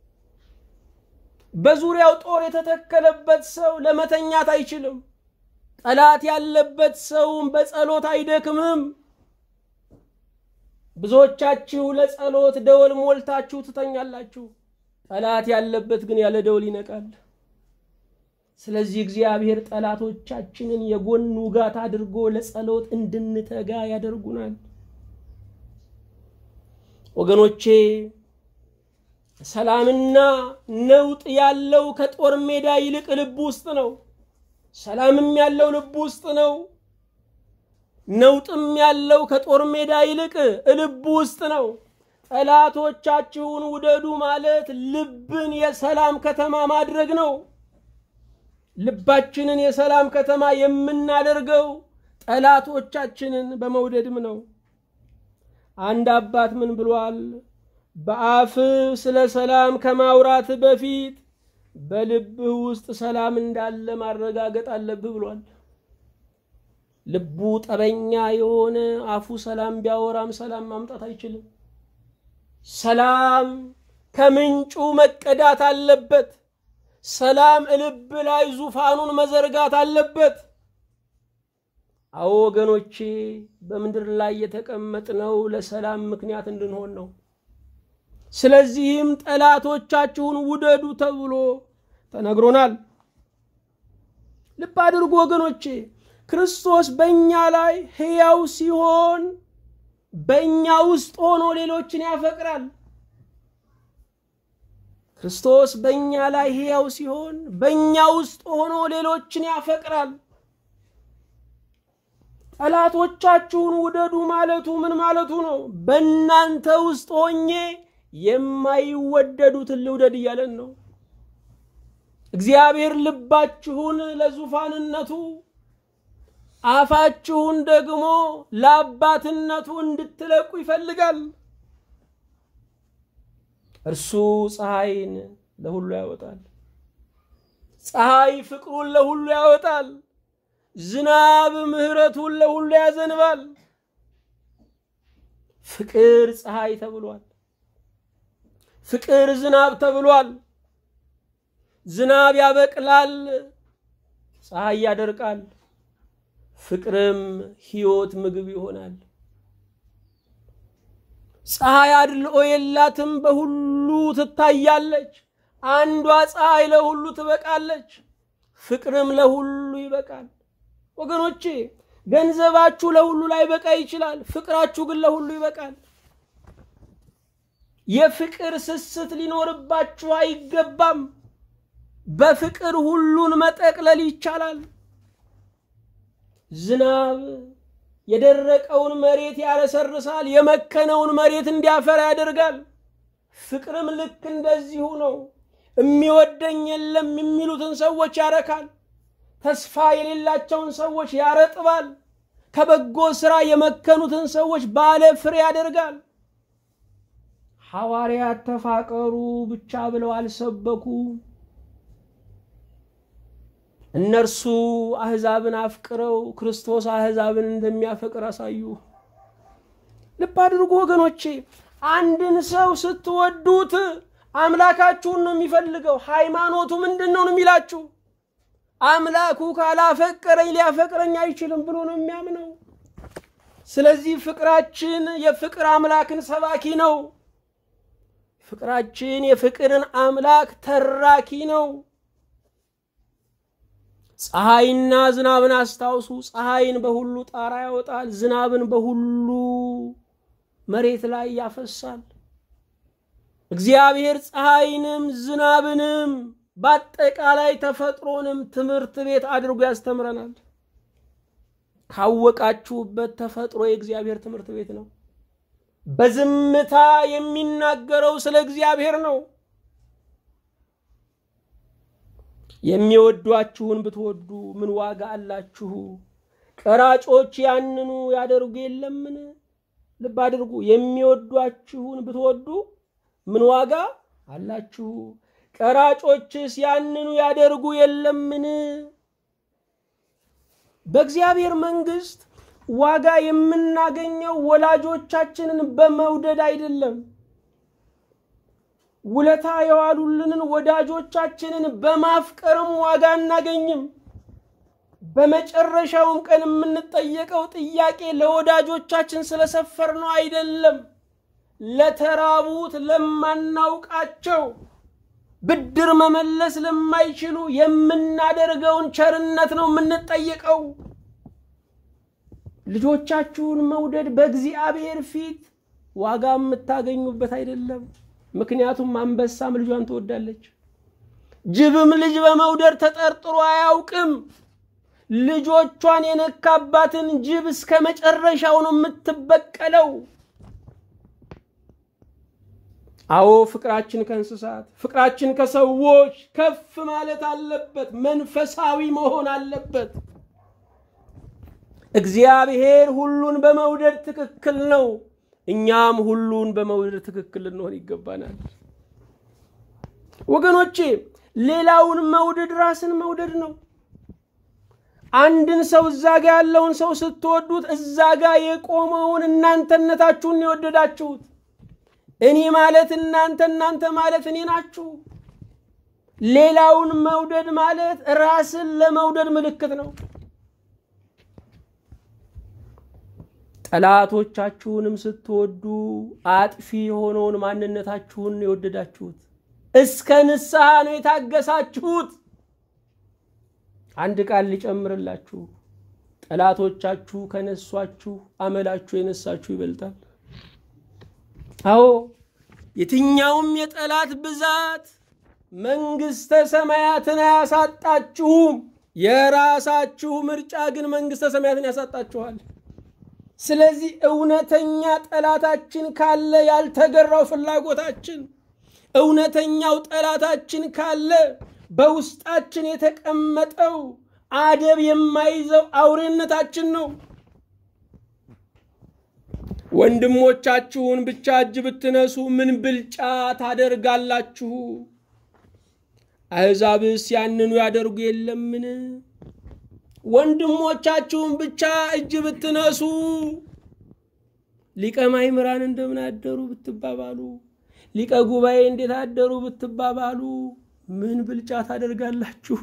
በዙሪያው ጦር የተተከለበት ሰው ለመተኛት አይችልም። ጠላት ያለበት ሰውም በጸሎት አይደክምም። ብዙዎቻችሁ ለጸሎት ደወል ሞልታችሁ ትተኛላችሁ። ጠላት ያለበት ግን ያለ ደወል ይነቃል። ስለዚህ እግዚአብሔር ጠላቶቻችንን የጎን ውጋት አድርጎ ለጸሎት እንድንተጋ ያደርጉናል። ወገኖቼ ሰላምና ነውጥ ያለው ከጦር ሜዳ ይልቅ ልብ ውስጥ ነው። ሰላምም ያለው ልብ ውስጥ ነው። ነውጥም ያለው ከጦር ሜዳ ይልቅ ልብ ውስጥ ነው። ጠላቶቻችሁን ውደዱ ማለት ልብን የሰላም ከተማ ማድረግ ነው። ልባችንን የሰላም ከተማ የምናደርገው ጠላቶቻችንን በመውደድም ነው። አንድ አባት ምን ብሏል? በአፍህ ስለ ሰላም ከማውራት በፊት በልብህ ውስጥ ሰላም እንዳለ ማረጋገጥ አለብህ ብሏል። ልቡ ጠበኛ የሆነ አፉ ሰላም ቢያወራም ሰላም ማምጣት አይችልም። ሰላም ከምንጩ መቀዳት አለበት። ሰላም ልብ ላይ ዙፋኑን መዘርጋት አለበት። አዎ ወገኖቼ፣ በምድር ላይ የተቀመጥነው ለሰላም ምክንያት እንድንሆን ነው። ስለዚህም ጠላቶቻችሁን ውደዱ ተብሎ ተነግሮናል። ልብ አድርጉ ወገኖቼ፣ ክርስቶስ በእኛ ላይ ሕያው ሲሆን በእኛ ውስጥ ሆኖ ሌሎችን ያፈቅራል። ክርስቶስ በእኛ ላይ ሕያው ሲሆን በእኛ ውስጥ ሆኖ ሌሎችን ያፈቅራል። ጠላቶቻችሁን ውደዱ ማለቱ ምን ማለቱ ነው? በእናንተ ውስጥ ሆኜ የማይወደዱትን ልውደድ እያለን ነው። እግዚአብሔር ልባችሁን ለዙፋንነቱ አፋችሁን ደግሞ ለአባትነቱ እንድትለቁ ይፈልጋል። እርሱ ፀሐይን ለሁሉ ያወጣል። ፀሐይ ፍቅሩን ለሁሉ ያወጣል። ዝናብ ምሕረቱን ለሁሉ ያዘንባል። ፍቅር ፀሐይ ተብሏል። ፍቅር ዝናብ ተብሏል። ዝናብ ያበቅላል፣ ፀሐይ ያደርቃል። ፍቅርም ሕይወት ምግብ ይሆናል። ፀሐይ አድልኦ የላትም፣ በሁሉ ትታያለች። አንዷ ፀሐይ ለሁሉ ትበቃለች፣ ፍቅርም ለሁሉ ይበቃል። ወገኖቼ ገንዘባችሁ ለሁሉ ላይበቃ ይችላል፣ ፍቅራችሁ ግን ለሁሉ ይበቃል። የፍቅር ስስት ሊኖርባችሁ አይገባም። በፍቅር ሁሉን መጠቅለል ይቻላል። ዝናብ የደረቀውን መሬት ያረሰርሳል፣ የመከነውን መሬት እንዲያፈራ ያደርጋል። ፍቅርም ልክ እንደዚሁ ነው። የሚወደኝ የለም የሚሉትን ሰዎች ያረካል። ተስፋ የሌላቸውን ሰዎች ያረጥባል። ከበጎ ሥራ የመከኑትን ሰዎች ባለ ፍሬ ያደርጋል። ሐዋርያት ተፋቀሩ ብቻ ብለው አልሰበኩ። እነርሱ አሕዛብን አፍቅረው ክርስቶስ አሕዛብን እንደሚያፈቅር አሳዩ። ልብ አድርጉ ወገኖቼ፣ አንድን ሰው ስትወዱት አምላካችሁን ነው የሚፈልገው። ሃይማኖቱ ምንድን ነው የሚላችሁ? አምላኩ ካላፈቀረኝ ሊያፈቅረኝ አይችልም ብሎ ነው የሚያምነው። ስለዚህ ፍቅራችን የፍቅር አምላክን ሰባኪ ነው። ፍቅራችን የፍቅርን አምላክ ተራኪ ነው። ፀሐይና ዝናብን አስታውሱ። ፀሐይን በሁሉ ጣራ ያወጣል፣ ዝናብን በሁሉ መሬት ላይ ያፈሳል። እግዚአብሔር ፀሐይንም ዝናብንም በአጠቃላይ ተፈጥሮንም ትምህርት ቤት አድርጎ ያስተምረናል። ካወቃችሁበት ተፈጥሮ የእግዚአብሔር ትምህርት ቤት ነው። በዝምታ የሚናገረው ስለ እግዚአብሔር ነው። የሚወዷችሁን ብትወዱ ምን ዋጋ አላችሁ? ቀራጮች ያንኑ ያደርጉ የለምን? ልብ አድርጉ። የሚወዷችሁን ብትወዱ ምን ዋጋ አላችሁ? ቀራጮችስ ያንኑ ያደርጉ የለምን? በእግዚአብሔር መንግሥት ዋጋ የምናገኘው ወላጆቻችንን በመውደድ አይደለም። ውለታ የዋሉልንን ወዳጆቻችንን በማፍቀርም ዋጋ አናገኝም። በመጨረሻውም ቀን የምንጠየቀው ጥያቄ ለወዳጆቻችን ስለሰፈር ነው አይደለም። ለተራቡት፣ ለማናውቃቸው ብድር መመለስ ለማይችሉ የምናደርገውን ቸርነት ነው የምንጠየቀው። ልጆቻችሁን መውደድ በእግዚአብሔር ፊት ዋጋ የምታገኙበት አይደለም። ምክንያቱም አንበሳም ልጇን ትወዳለች። ጅብም ልጅ በመውደድ ተጠርጥሮ አያውቅም። ልጆቿን የነካባትን ጅብ እስከ መጨረሻው ነው የምትበቀለው። አዎ ፍቅራችን ከእንስሳት ፍቅራችን ከሰዎች ከፍ ማለት አለበት፣ መንፈሳዊ መሆን አለበት። እግዚአብሔር ሁሉን በመውደድ ትክክል ነው። እኛም ሁሉን በመውደድ ትክክል ልንሆን ይገባናል። ወገኖቼ ሌላውን መውደድ ራስን መውደድ ነው። አንድን ሰው እዛ ጋ ያለውን ሰው ስትወዱት እዛ ጋ የቆመውን እናንተነታችሁን የወደዳችሁት። እኔ ማለት እናንተ፣ እናንተ ማለት እኔ ናችሁ። ሌላውን መውደድ ማለት ራስን ለመውደድ ምልክት ነው። ጠላቶቻችሁንም ስትወዱ አጥፊ የሆነውን ማንነታችሁን የወደዳችሁት። እስከ ንስሐ ነው የታገሳችሁት። አንድ ቃል ሊጨምርላችሁ፣ ጠላቶቻችሁ ከነሷችሁ አመላችሁ የነሳችሁ ይበልጣል። አዎ የትኛውም የጠላት ብዛት መንግስተ ሰማያትን አያሳጣችሁም። የራሳችሁ ምርጫ ግን መንግስተ ሰማያትን ያሳጣችኋል። ስለዚህ እውነተኛ ጠላታችን ካለ ያልተገራው ፍላጎታችን፣ እውነተኛው ጠላታችን ካለ በውስጣችን የተቀመጠው አደብ የማይዘው አውሬነታችን ነው። ወንድሞቻችሁን ብቻ እጅ ብትነሱ ምን ብልጫ ታደርጋላችሁ? አሕዛብስ ያንኑ ያደርጉ የለምን? ወንድሞቻችሁን ብቻ እጅ ብትነሱ ሊቀ ማእምራን እንደምን አደሩ ብትባባሉ፣ ሊቀ ጉባኤ እንዴት አደሩ ብትባባሉ ምን ብልጫ ታደርጋላችሁ?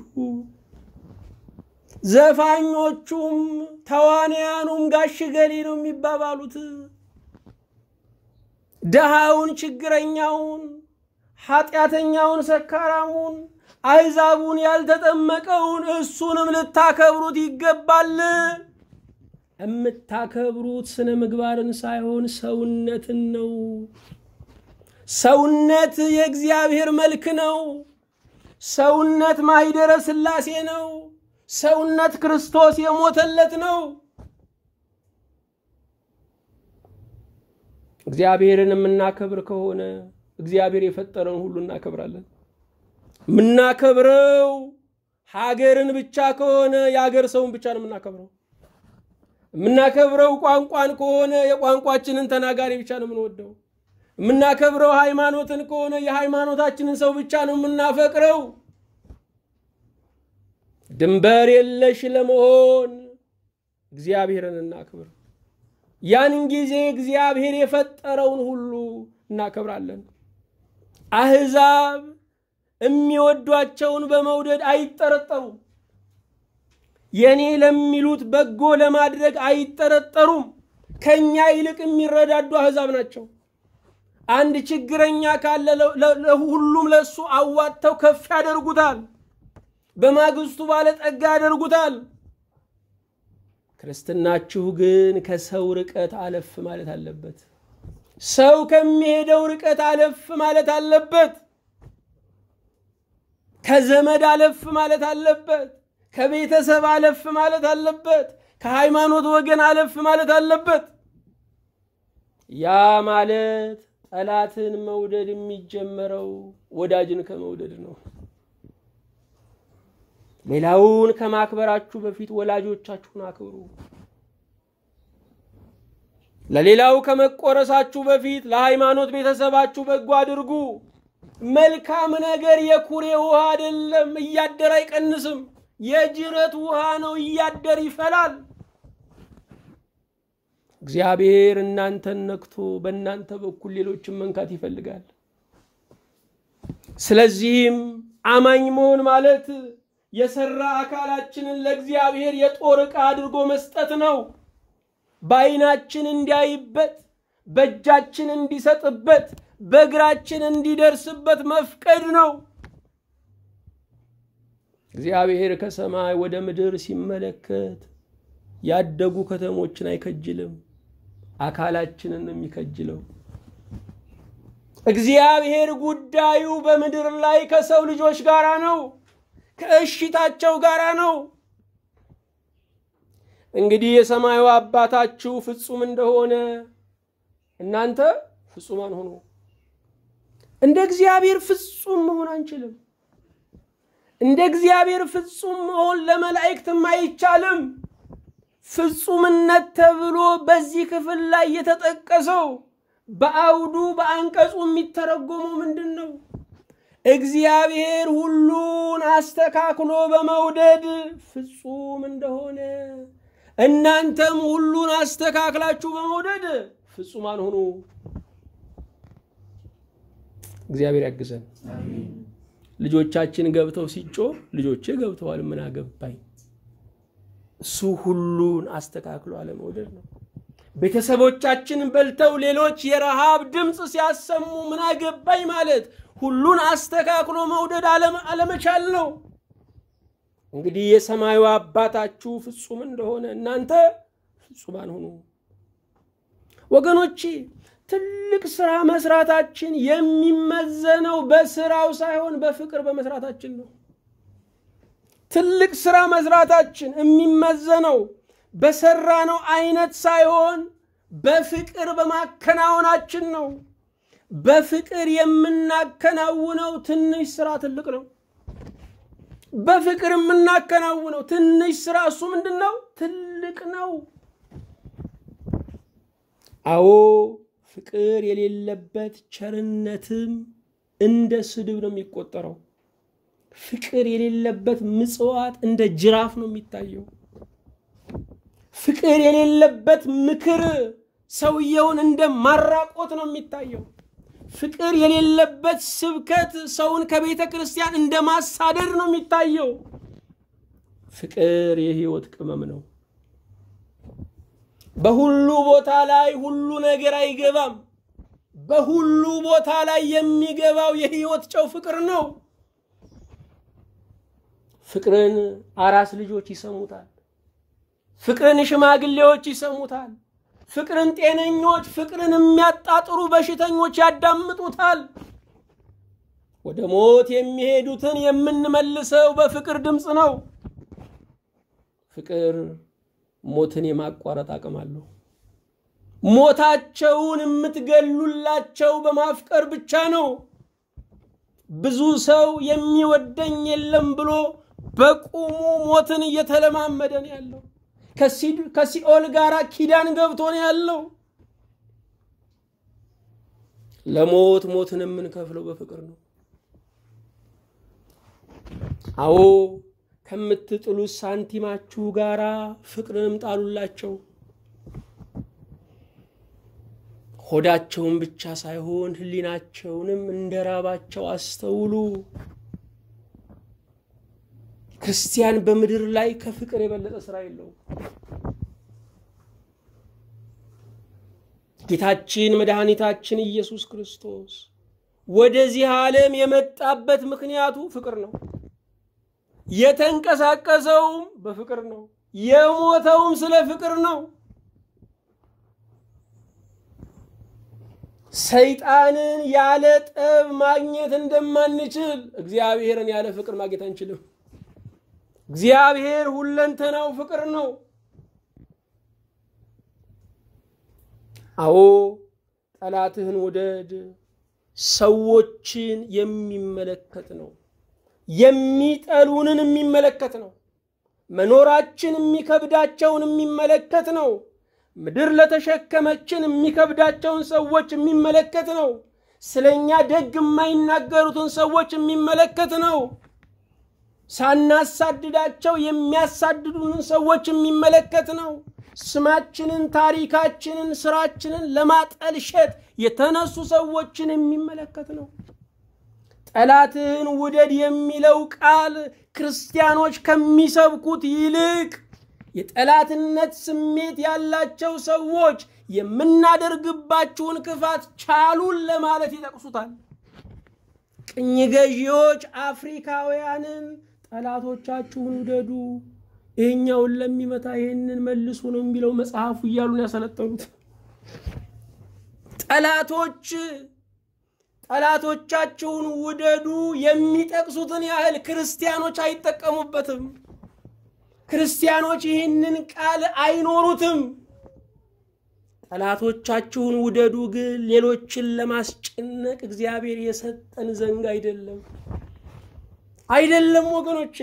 ዘፋኞቹም ተዋንያኑም ጋሽ ገሌ ነው የሚባባሉት። ደሃውን፣ ችግረኛውን፣ ኃጢአተኛውን፣ ሰካራሙን፣ አሕዛቡን ያልተጠመቀውን እሱንም ልታከብሩት ይገባል። የምታከብሩት ስነ ምግባርን ሳይሆን ሰውነትን ነው። ሰውነት የእግዚአብሔር መልክ ነው። ሰውነት ማኅደረ ሥላሴ ነው። ሰውነት ክርስቶስ የሞተለት ነው። እግዚአብሔርን የምናከብር ከሆነ እግዚአብሔር የፈጠረውን ሁሉ እናከብራለን። የምናከብረው ሀገርን ብቻ ከሆነ የሀገር ሰውን ብቻ ነው የምናከብረው። የምናከብረው ቋንቋን ከሆነ የቋንቋችንን ተናጋሪ ብቻ ነው የምንወደው። የምናከብረው ሃይማኖትን ከሆነ የሃይማኖታችንን ሰው ብቻ ነው የምናፈቅረው። ድንበር የለሽ ለመሆን እግዚአብሔርን እናክብር። ያን ጊዜ እግዚአብሔር የፈጠረውን ሁሉ እናከብራለን። አሕዛብ የሚወዷቸውን በመውደድ አይጠረጠሩም። የኔ ለሚሉት በጎ ለማድረግ አይጠረጠሩም። ከኛ ይልቅ የሚረዳዱ አሕዛብ ናቸው። አንድ ችግረኛ ካለ ሁሉም ለእሱ አዋጥተው ከፍ ያደርጉታል። በማግስቱ ባለጠጋ ያደርጉታል። ክርስትናችሁ ግን ከሰው ርቀት አለፍ ማለት አለበት። ሰው ከሚሄደው ርቀት አለፍ ማለት አለበት። ከዘመድ አለፍ ማለት አለበት። ከቤተሰብ አለፍ ማለት አለበት። ከሃይማኖት ወገን አለፍ ማለት አለበት። ያ ማለት ጠላትን መውደድ የሚጀመረው ወዳጅን ከመውደድ ነው። ሌላውን ከማክበራችሁ በፊት ወላጆቻችሁን አክብሩ። ለሌላው ከመቆረሳችሁ በፊት ለሃይማኖት ቤተሰባችሁ በጎ አድርጉ። መልካም ነገር የኩሬ ውሃ አይደለም፣ እያደር አይቀንስም። የጅረት ውሃ ነው፣ እያደር ይፈላል። እግዚአብሔር እናንተን ነክቶ በእናንተ በኩል ሌሎችን መንካት ይፈልጋል። ስለዚህም አማኝ መሆን ማለት የሰራ አካላችንን ለእግዚአብሔር የጦር ዕቃ አድርጎ መስጠት ነው። በዓይናችን እንዲያይበት፣ በእጃችን እንዲሰጥበት፣ በእግራችን እንዲደርስበት መፍቀድ ነው። እግዚአብሔር ከሰማይ ወደ ምድር ሲመለከት ያደጉ ከተሞችን አይከጅልም፣ አካላችንን ነው የሚከጅለው። እግዚአብሔር ጉዳዩ በምድር ላይ ከሰው ልጆች ጋር ነው፣ ከእሽታቸው ጋር ነው። እንግዲህ የሰማዩ አባታችሁ ፍጹም እንደሆነ እናንተ ፍጹማን ሆኑ። እንደ እግዚአብሔር ፍጹም መሆን አንችልም። እንደ እግዚአብሔር ፍጹም መሆን ለመላእክትም አይቻልም። ፍጹምነት ተብሎ በዚህ ክፍል ላይ የተጠቀሰው በአውዱ በአንቀጹ የሚተረጎመው ምንድን ነው? እግዚአብሔር ሁሉን አስተካክሎ በመውደድ ፍጹም እንደሆነ እናንተም ሁሉን አስተካክላችሁ በመውደድ ፍጹማን ሁኑ። እግዚአብሔር ያግዘን። ልጆቻችን ገብተው ሲጮህ ልጆቼ ገብተዋል ምን አገባኝ። እሱ ሁሉን አስተካክሎ አለመውደድ ነው። ቤተሰቦቻችን በልተው ሌሎች የረሃብ ድምፅ ሲያሰሙ ምን አገባኝ ማለት ሁሉን አስተካክሎ መውደድ አለመቻል ነው። እንግዲህ የሰማዩ አባታችሁ ፍጹም እንደሆነ እናንተ ፍጹማን ሁኑ። ወገኖቼ ትልቅ ስራ መስራታችን የሚመዘነው በስራው ሳይሆን በፍቅር በመስራታችን ነው። ትልቅ ስራ መስራታችን የሚመዘነው በሰራነው አይነት ሳይሆን በፍቅር በማከናወናችን ነው። በፍቅር የምናከናውነው ትንሽ ስራ ትልቅ ነው። በፍቅር የምናከናውነው ትንሽ ስራ እሱ ምንድን ነው? ትልቅ ነው። አዎ ፍቅር የሌለበት ቸርነትም እንደ ስድብ ነው የሚቆጠረው። ፍቅር የሌለበት ምጽዋት እንደ ጅራፍ ነው የሚታየው። ፍቅር የሌለበት ምክር ሰውየውን እንደ ማራቆት ነው የሚታየው። ፍቅር የሌለበት ስብከት ሰውን ከቤተ ክርስቲያን እንደ ማሳደድ ነው የሚታየው። ፍቅር የህይወት ቅመም ነው። በሁሉ ቦታ ላይ ሁሉ ነገር አይገባም። በሁሉ ቦታ ላይ የሚገባው የህይወት ጨው ፍቅር ነው። ፍቅርን አራስ ልጆች ይሰሙታል። ፍቅርን ሽማግሌዎች ይሰሙታል። ፍቅርን ጤነኞች፣ ፍቅርን የሚያጣጥሩ በሽተኞች ያዳምጡታል። ወደ ሞት የሚሄዱትን የምንመልሰው በፍቅር ድምፅ ነው። ፍቅር ሞትን የማቋረጥ አቅም አለው። ሞታቸውን የምትገሉላቸው በማፍቀር ብቻ ነው። ብዙ ሰው የሚወደኝ የለም ብሎ በቁሙ ሞትን እየተለማመደ ነው ያለው። ከሲኦል ጋር ኪዳን ገብቶ ነው ያለው። ለሞት ሞትን የምንከፍለው በፍቅር ነው። አዎ ከምትጥሉት ሳንቲማችሁ ጋራ ፍቅርንም ጣሉላቸው። ሆዳቸውን ብቻ ሳይሆን ሕሊናቸውንም እንደ ራባቸው አስተውሉ። ክርስቲያን በምድር ላይ ከፍቅር የበለጠ ስራ የለውም። ጌታችን መድኃኒታችን ኢየሱስ ክርስቶስ ወደዚህ ዓለም የመጣበት ምክንያቱ ፍቅር ነው። የተንቀሳቀሰውም በፍቅር ነው። የሞተውም ስለ ፍቅር ነው። ሰይጣንን ያለ ጠብ ማግኘት እንደማንችል እግዚአብሔርን ያለ ፍቅር ማግኘት አንችልም። እግዚአብሔር ሁለንተናው ፍቅር ነው። አዎ ጠላትህን ውደድ ሰዎችን የሚመለከት ነው። የሚጠሉንን የሚመለከት ነው። መኖራችን የሚከብዳቸውን የሚመለከት ነው። ምድር ለተሸከመችን የሚከብዳቸውን ሰዎች የሚመለከት ነው። ስለኛ ደግ የማይናገሩትን ሰዎች የሚመለከት ነው። ሳናሳድዳቸው የሚያሳድዱንን ሰዎች የሚመለከት ነው። ስማችንን፣ ታሪካችንን፣ ስራችንን ለማጠልሸት የተነሱ ሰዎችን የሚመለከት ነው። ጠላትህን ውደድ የሚለው ቃል ክርስቲያኖች ከሚሰብኩት ይልቅ የጠላትነት ስሜት ያላቸው ሰዎች የምናደርግባችሁን ክፋት ቻሉን ለማለት ይጠቅሱታል። ቅኝ ገዢዎች አፍሪካውያንን ጠላቶቻችሁን ውደዱ፣ ይሄኛውን ለሚመታ ይሄንን መልሱ ነው የሚለው መጽሐፉ እያሉን ያሰለጠኑት ጠላቶች ጠላቶቻችሁን ውደዱ የሚጠቅሱትን ያህል ክርስቲያኖች አይጠቀሙበትም። ክርስቲያኖች ይህንን ቃል አይኖሩትም። ጠላቶቻችሁን ውደዱ ግን ሌሎችን ለማስጨነቅ እግዚአብሔር የሰጠን ዘንግ አይደለም፣ አይደለም ወገኖቼ።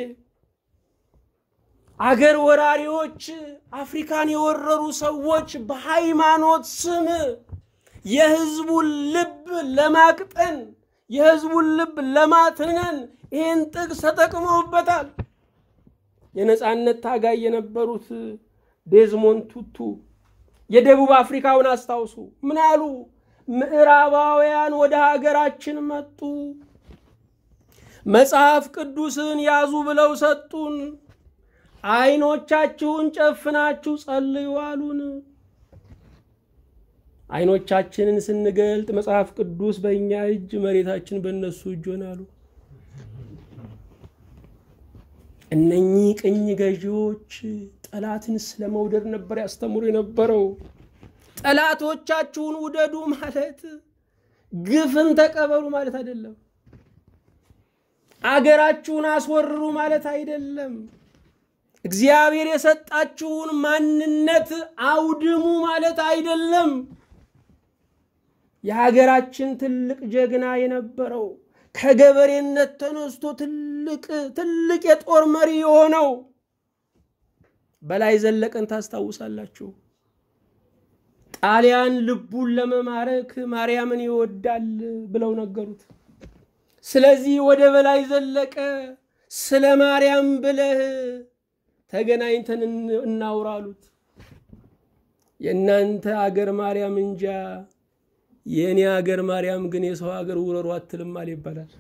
አገር ወራሪዎች አፍሪካን የወረሩ ሰዎች በሃይማኖት ስም የህዝቡን ልብ ለማቅጠን የህዝቡን ልብ ለማትነን ይህን ጥቅስ ተጠቅመውበታል። የነፃነት ታጋይ የነበሩት ዴዝሞንድ ቱቱ የደቡብ አፍሪካውን አስታውሱ። ምን አሉ? ምዕራባውያን ወደ ሀገራችን መጡ፣ መጽሐፍ ቅዱስን ያዙ ብለው ሰጡን። አይኖቻችሁን ጨፍናችሁ ጸልዩ አሉን። አይኖቻችንን ስንገልጥ መጽሐፍ ቅዱስ በእኛ እጅ፣ መሬታችን በእነሱ እጅ ሆናሉ። እነኚህ ቅኝ ገዢዎች ጠላትን ስለ መውደድ ነበር ያስተምሩ የነበረው። ጠላቶቻችሁን ውደዱ ማለት ግፍን ተቀበሉ ማለት አይደለም። አገራችሁን አስወርሩ ማለት አይደለም። እግዚአብሔር የሰጣችሁን ማንነት አውድሙ ማለት አይደለም። የሀገራችን ትልቅ ጀግና የነበረው ከገበሬነት ተነስቶ ትልቅ ትልቅ የጦር መሪ የሆነው በላይ ዘለቀን ታስታውሳላችሁ። ጣሊያን ልቡን ለመማረክ ማርያምን ይወዳል ብለው ነገሩት። ስለዚህ ወደ በላይ ዘለቀ ስለ ማርያም ብለህ ተገናኝተን እናውራ አሉት። የእናንተ አገር ማርያም እንጃ የእኔ አገር ማርያም ግን የሰው ሀገር ውረሩ አትልማል ይባላል።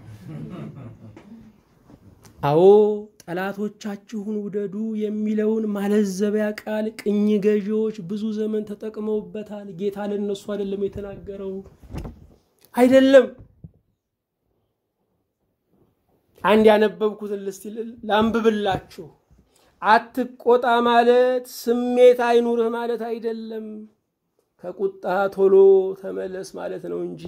አዎ ጠላቶቻችሁን ውደዱ የሚለውን ማለዘቢያ ቃል ቅኝ ገዢዎች ብዙ ዘመን ተጠቅመውበታል። ጌታ ለነሱ አይደለም የተናገረው፣ አይደለም። አንድ ያነበብኩትን ልስቲ ላንብብላችሁ። አትቆጣ ማለት ስሜት አይኑርህ ማለት አይደለም። ከቁጣ ቶሎ ተመለስ ማለት ነው እንጂ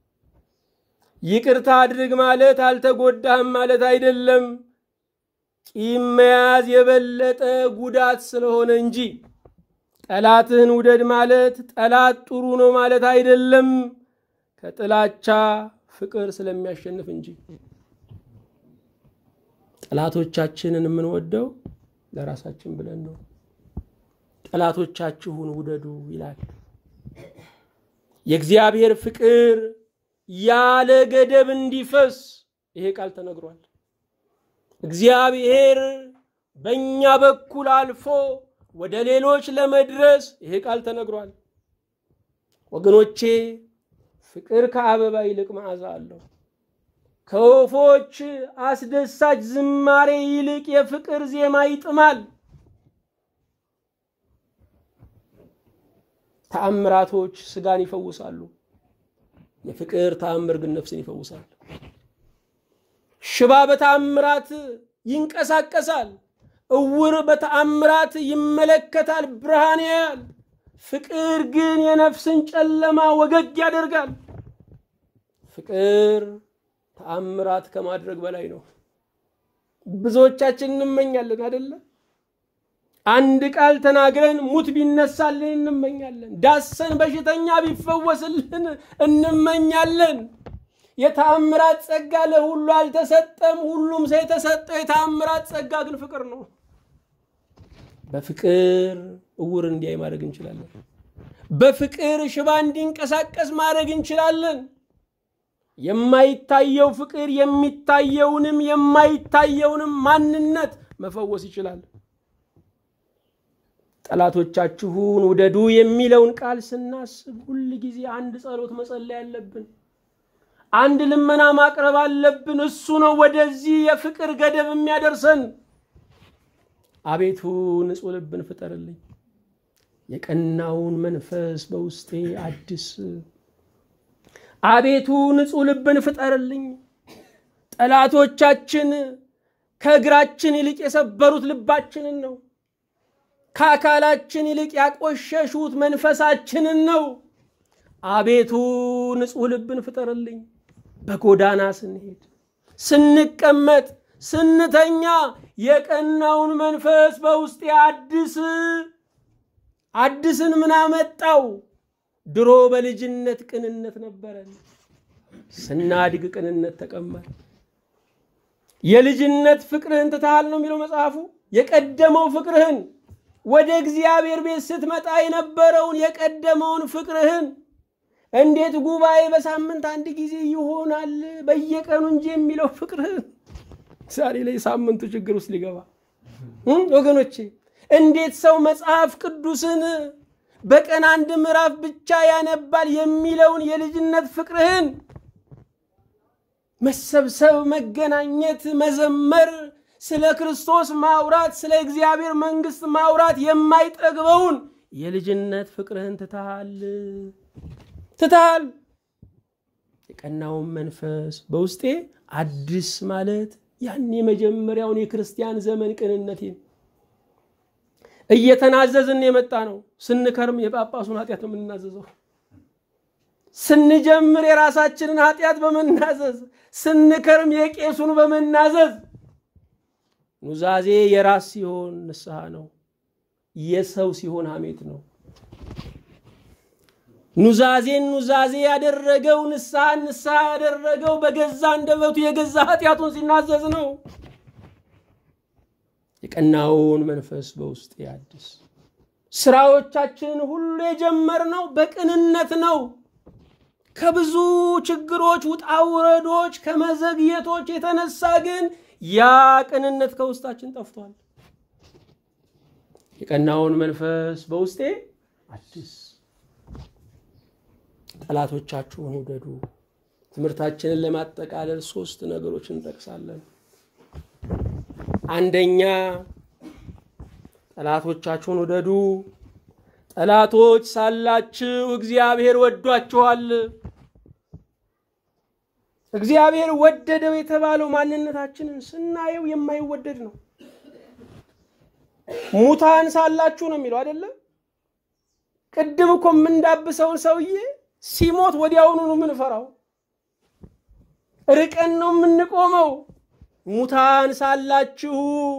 ይቅርታ አድርግ ማለት አልተጎዳህም ማለት አይደለም። ቂም መያዝ የበለጠ ጉዳት ስለሆነ እንጂ ጠላትህን ውደድ ማለት ጠላት ጥሩ ነው ማለት አይደለም። ከጥላቻ ፍቅር ስለሚያሸንፍ እንጂ ጠላቶቻችንን የምንወደው ለራሳችን ብለን ነው። ጠላቶቻችሁን ውደዱ ይላል። የእግዚአብሔር ፍቅር ያለ ገደብ እንዲፈስ ይሄ ቃል ተነግሯል። እግዚአብሔር በእኛ በኩል አልፎ ወደ ሌሎች ለመድረስ ይሄ ቃል ተነግሯል። ወገኖቼ ፍቅር ከአበባ ይልቅ መዓዛ አለው። ከወፎች አስደሳች ዝማሬ ይልቅ የፍቅር ዜማ ይጥማል። ተአምራቶች ስጋን ይፈውሳሉ። የፍቅር ተአምር ግን ነፍስን ይፈውሳል። ሽባ በተአምራት ይንቀሳቀሳል። እውር በተአምራት ይመለከታል፣ ብርሃን ያያል። ፍቅር ግን የነፍስን ጨለማ ወገግ ያደርጋል። ፍቅር ተአምራት ከማድረግ በላይ ነው። ብዙዎቻችን እንመኛለን አይደለ? አንድ ቃል ተናግረን ሙት ቢነሳልን እንመኛለን። ዳሰን በሽተኛ ቢፈወስልን እንመኛለን። የተአምራት ጸጋ ለሁሉ አልተሰጠም። ሁሉም ሰው የተሰጠው የተአምራት ጸጋ ግን ፍቅር ነው። በፍቅር እውር እንዲያይ ማድረግ እንችላለን። በፍቅር ሽባ እንዲንቀሳቀስ ማድረግ እንችላለን። የማይታየው ፍቅር የሚታየውንም የማይታየውንም ማንነት መፈወስ ይችላል። ጠላቶቻችሁን ውደዱ የሚለውን ቃል ስናስብ ሁል ጊዜ አንድ ጸሎት መጸለይ አለብን። አንድ ልመና ማቅረብ አለብን። እሱ ነው ወደዚህ የፍቅር ገደብ የሚያደርሰን። አቤቱ ንጹሕ ልብን ፍጠርልኝ፣ የቀናውን መንፈስ በውስጤ አድስ። አቤቱ ንጹሕ ልብን ፍጠርልኝ። ጠላቶቻችን ከእግራችን ይልቅ የሰበሩት ልባችንን ነው። ከአካላችን ይልቅ ያቆሸሹት መንፈሳችንን ነው። አቤቱ ንጹሕ ልብን ፍጠርልኝ። በጎዳና ስንሄድ፣ ስንቀመጥ፣ ስንተኛ የቀናውን መንፈስ በውስጤ አድስ። አድስን ምን አመጣው? ድሮ በልጅነት ቅንነት ነበረን። ስናድግ ቅንነት ተቀማል። የልጅነት ፍቅርህን ትተሃል ነው የሚለው መጽሐፉ። የቀደመው ፍቅርህን ወደ እግዚአብሔር ቤት ስትመጣ የነበረውን የቀደመውን ፍቅርህን እንዴት ጉባኤ በሳምንት አንድ ጊዜ ይሆናል በየቀኑ እንጂ የሚለው ፍቅርህን ዛሬ ላይ ሳምንቱ ችግር ውስጥ ሊገባ ወገኖቼ፣ እንዴት ሰው መጽሐፍ ቅዱስን በቀን አንድ ምዕራፍ ብቻ ያነባል የሚለውን የልጅነት ፍቅርህን መሰብሰብ፣ መገናኘት፣ መዘመር፣ ስለ ክርስቶስ ማውራት፣ ስለ እግዚአብሔር መንግሥት ማውራት የማይጠግበውን የልጅነት ፍቅርህን ትተሃል ትተሃል። የቀናውን መንፈስ በውስጤ አዲስ ማለት ያን የመጀመሪያውን የክርስቲያን ዘመን ቅንነቴን እየተናዘዝን የመጣ ነው። ስንከርም የጳጳሱን ኃጢአት ነው የምንናዘዘው። ስንጀምር የራሳችንን ኃጢአት በመናዘዝ ስንከርም የቄሱን በመናዘዝ ኑዛዜ የራስ ሲሆን ንስሐ ነው፣ የሰው ሲሆን ሐሜት ነው። ኑዛዜን ኑዛዜ ያደረገው ንስሐ ንስሐ ያደረገው በገዛ አንደበቱ የገዛ ኃጢአቱን ሲናዘዝ ነው። የቀናውን መንፈስ በውስጥ ያድስ። ስራዎቻችንን ሁሉ የጀመርነው በቅንነት ነው። ከብዙ ችግሮች፣ ውጣ ውረዶች፣ ከመዘግየቶች የተነሳ ግን ያ ቅንነት ከውስጣችን ጠፍቷል። የቀናውን መንፈስ በውስጤ አዲስ። ጠላቶቻችሁን ውደዱ። ትምህርታችንን ለማጠቃለል ሶስት ነገሮች እንጠቅሳለን። አንደኛ ጠላቶቻችሁን ውደዱ። ጠላቶች ሳላችሁ እግዚአብሔር ወዷችኋል። እግዚአብሔር ወደደው የተባለው ማንነታችንን ስናየው የማይወደድ ነው። ሙታን ሳላችሁ ነው የሚለው አይደለም። ቅድም እኮ የምንዳብሰውን ሰውዬ ሲሞት ወዲያውኑ ነው የምንፈራው፣ ርቀን ነው የምንቆመው። ሙታን ሳላችሁ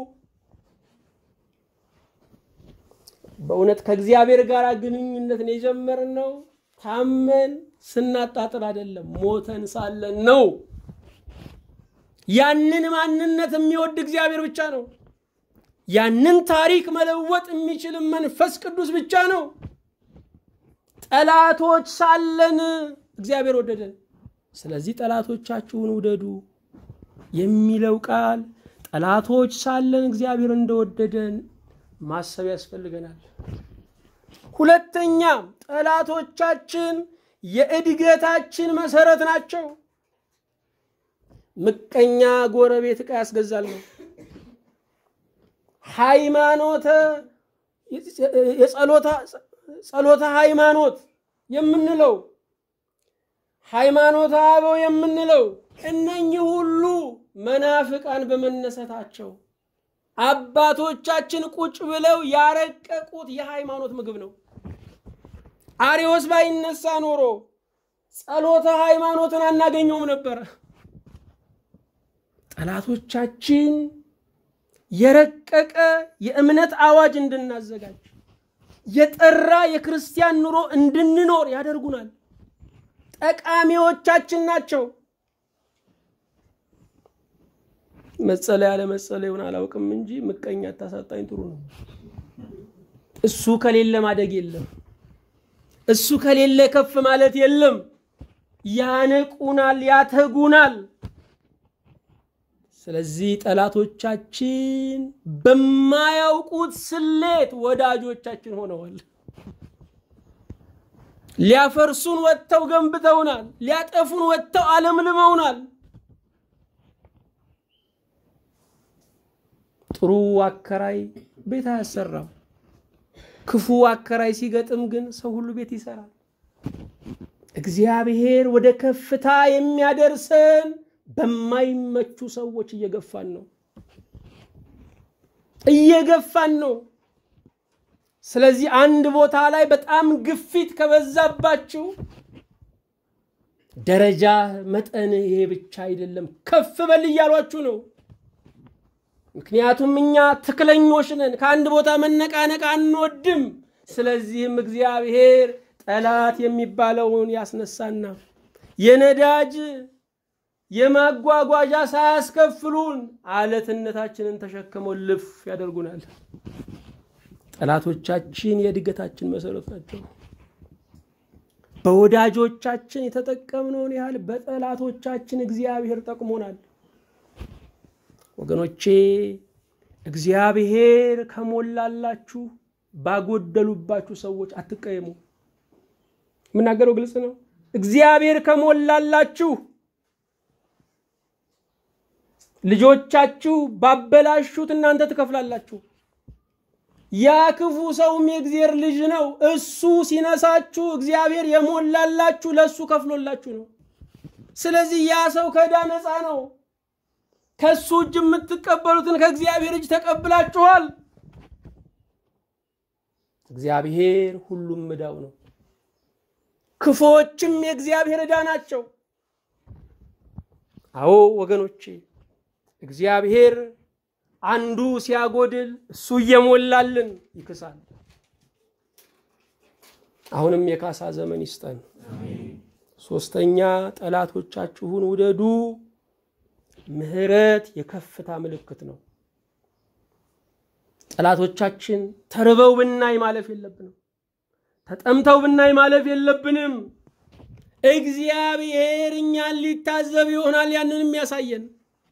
በእውነት ከእግዚአብሔር ጋር ግንኙነትን የጀመርነው ታመን ስናጣጥር አይደለም፣ ሞተን ሳለን ነው። ያንን ማንነት የሚወድ እግዚአብሔር ብቻ ነው። ያንን ታሪክ መለወጥ የሚችል መንፈስ ቅዱስ ብቻ ነው። ጠላቶች ሳለን እግዚአብሔር ወደደን። ስለዚህ ጠላቶቻችሁን ውደዱ የሚለው ቃል ጠላቶች ሳለን እግዚአብሔር እንደወደደን ማሰብ ያስፈልገናል። ሁለተኛ ጠላቶቻችን የእድገታችን መሰረት ናቸው። ምቀኛ ጎረቤት ዕቃ ያስገዛል ነው። ሃይማኖተ ጸሎተ ሃይማኖት የምንለው ሃይማኖተ አበው የምንለው እነኚህ ሁሉ መናፍቃን በመነሳታቸው አባቶቻችን ቁጭ ብለው ያረቀቁት የሃይማኖት ምግብ ነው። አሪዎስ ባይነሳ ኖሮ ጸሎተ ሃይማኖትን አናገኘውም ነበረ። ጠላቶቻችን የረቀቀ የእምነት አዋጅ እንድናዘጋጅ የጠራ የክርስቲያን ኑሮ እንድንኖር ያደርጉናል። ጠቃሚዎቻችን ናቸው። መጸለይ ያለ መጸለዩን አላውቅም እንጂ ምቀኛ አታሳጣኝ ጥሩ ነው። እሱ ከሌለ ማደግ የለም። እሱ ከሌለ ከፍ ማለት የለም። ያነቁናል፣ ያተጉናል። ስለዚህ ጠላቶቻችን በማያውቁት ስሌት ወዳጆቻችን ሆነዋል። ሊያፈርሱን ወጥተው ገንብተውናል። ሊያጠፉን ወጥተው አለምልመውናል። ጥሩ አከራይ ቤት አያሰራም። ክፉ አከራይ ሲገጥም ግን ሰው ሁሉ ቤት ይሰራል። እግዚአብሔር ወደ ከፍታ የሚያደርሰን በማይመቹ ሰዎች እየገፋን ነው እየገፋን ነው። ስለዚህ አንድ ቦታ ላይ በጣም ግፊት ከበዛባችሁ ደረጃ መጠን ይሄ ብቻ አይደለም፣ ከፍ በል እያሏችሁ ነው። ምክንያቱም እኛ ትክክለኞች ነን። ከአንድ ቦታ መነቃነቅ አንወድም። ስለዚህም እግዚአብሔር ጠላት የሚባለውን ያስነሳና የነዳጅ የማጓጓዣ ሳያስከፍሉን አለትነታችንን ተሸክመው ልፍ ያደርጉናል። ጠላቶቻችን የእድገታችን መሰረት ናቸው። በወዳጆቻችን የተጠቀምነውን ያህል በጠላቶቻችን እግዚአብሔር ጠቅሞናል። ወገኖቼ እግዚአብሔር ከሞላላችሁ ባጎደሉባችሁ ሰዎች አትቀየሙ። የምናገረው ግልጽ ነው። እግዚአብሔር ከሞላላችሁ ልጆቻችሁ ባበላሹት እናንተ ትከፍላላችሁ። ያ ክፉ ሰውም የእግዚአብሔር ልጅ ነው። እሱ ሲነሳችሁ እግዚአብሔር የሞላላችሁ ለእሱ ከፍሎላችሁ ነው። ስለዚህ ያ ሰው ከዕዳ ነፃ ነው። ከእሱ እጅ የምትቀበሉትን ከእግዚአብሔር እጅ ተቀብላችኋል። እግዚአብሔር ሁሉም ዕዳው ነው። ክፉዎችም የእግዚአብሔር ዕዳ ናቸው። አዎ ወገኖቼ እግዚአብሔር አንዱ ሲያጎድል እሱ እየሞላልን ይክሳል። አሁንም የካሳ ዘመን ይስጠን። ሶስተኛ ጠላቶቻችሁን ውደዱ። ምሕረት የከፍታ ምልክት ነው። ጠላቶቻችን ተርበው ብናይ ማለፍ የለብንም። ተጠምተው ብናይ ማለፍ የለብንም። እግዚአብሔር እኛን ሊታዘብ ይሆናል ያንን የሚያሳየን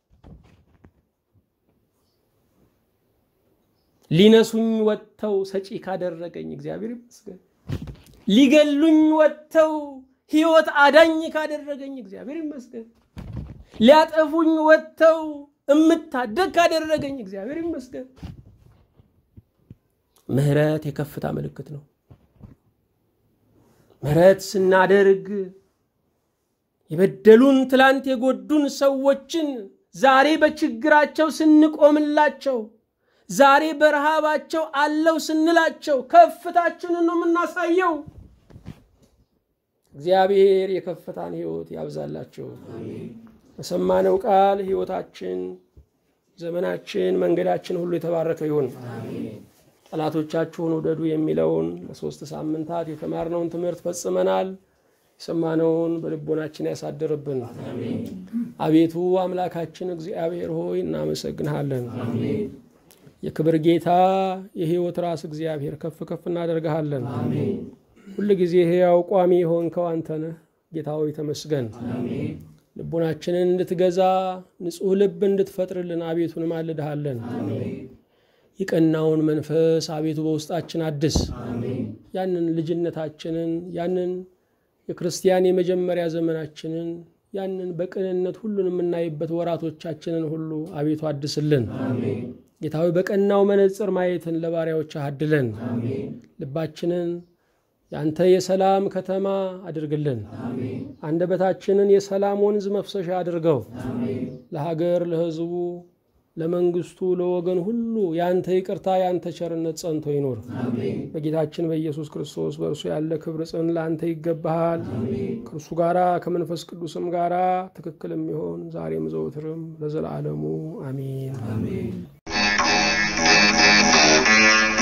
ሊነሱኝ ወጥተው ሰጪ ካደረገኝ እግዚአብሔር ይመስገን። ሊገሉኝ ወጥተው ሕይወት አዳኝ ካደረገኝ እግዚአብሔር ይመስገን። ሊያጠፉኝ ወጥተው እምታደግ ካደረገኝ እግዚአብሔር ይመስገን። ምሕረት የከፍታ ምልክት ነው። ምሕረት ስናደርግ የበደሉን ትላንት የጎዱን ሰዎችን ዛሬ በችግራቸው ስንቆምላቸው ዛሬ በረሃባቸው አለው ስንላቸው ከፍታችንን ነው የምናሳየው። እግዚአብሔር የከፍታን ሕይወት ያብዛላቸው። በሰማነው ቃል ሕይወታችን፣ ዘመናችን፣ መንገዳችን ሁሉ የተባረከ ይሁን። ጠላቶቻችሁን ውደዱ የሚለውን ለሶስት ሳምንታት የተማርነውን ትምህርት ፈጽመናል። የሰማነውን በልቦናችን ያሳድርብን። አቤቱ አምላካችን እግዚአብሔር ሆይ እናመሰግንሃለን። የክብር ጌታ የሕይወት ራስ እግዚአብሔር ከፍ ከፍ እናደርግሃለን። ሁል ጊዜ ሕያው ቋሚ የሆንከው አንተ ነህ። ጌታ ሆይ ተመስገን። ልቦናችንን እንድትገዛ ንጹሕ ልብ እንድትፈጥርልን አቤቱ እንማልድሃለን። የቀናውን መንፈስ አቤቱ በውስጣችን አድስ። ያንን ልጅነታችንን ያንን የክርስቲያን የመጀመሪያ ዘመናችንን ያንን በቅንነት ሁሉን የምናይበት ወራቶቻችንን ሁሉ አቤቱ አድስልን። ጌታዊ በቀናው መነጽር ማየትን ለባሪያዎች አድለን። ልባችንን የአንተ የሰላም ከተማ አድርግልን። አንደበታችንን የሰላም ወንዝ መፍሰሻ አድርገው። ለሀገር፣ ለሕዝቡ፣ ለመንግስቱ፣ ለወገን ሁሉ የአንተ ይቅርታ የአንተ ቸርነት ጸንቶ ይኖር። በጌታችን በኢየሱስ ክርስቶስ በእርሱ ያለ ክብር ጽን ለአንተ ይገባሃል። ከእርሱ ጋራ ከመንፈስ ቅዱስም ጋራ ትክክል የሚሆን ዛሬም ዘውትርም ለዘላለሙ አሜን።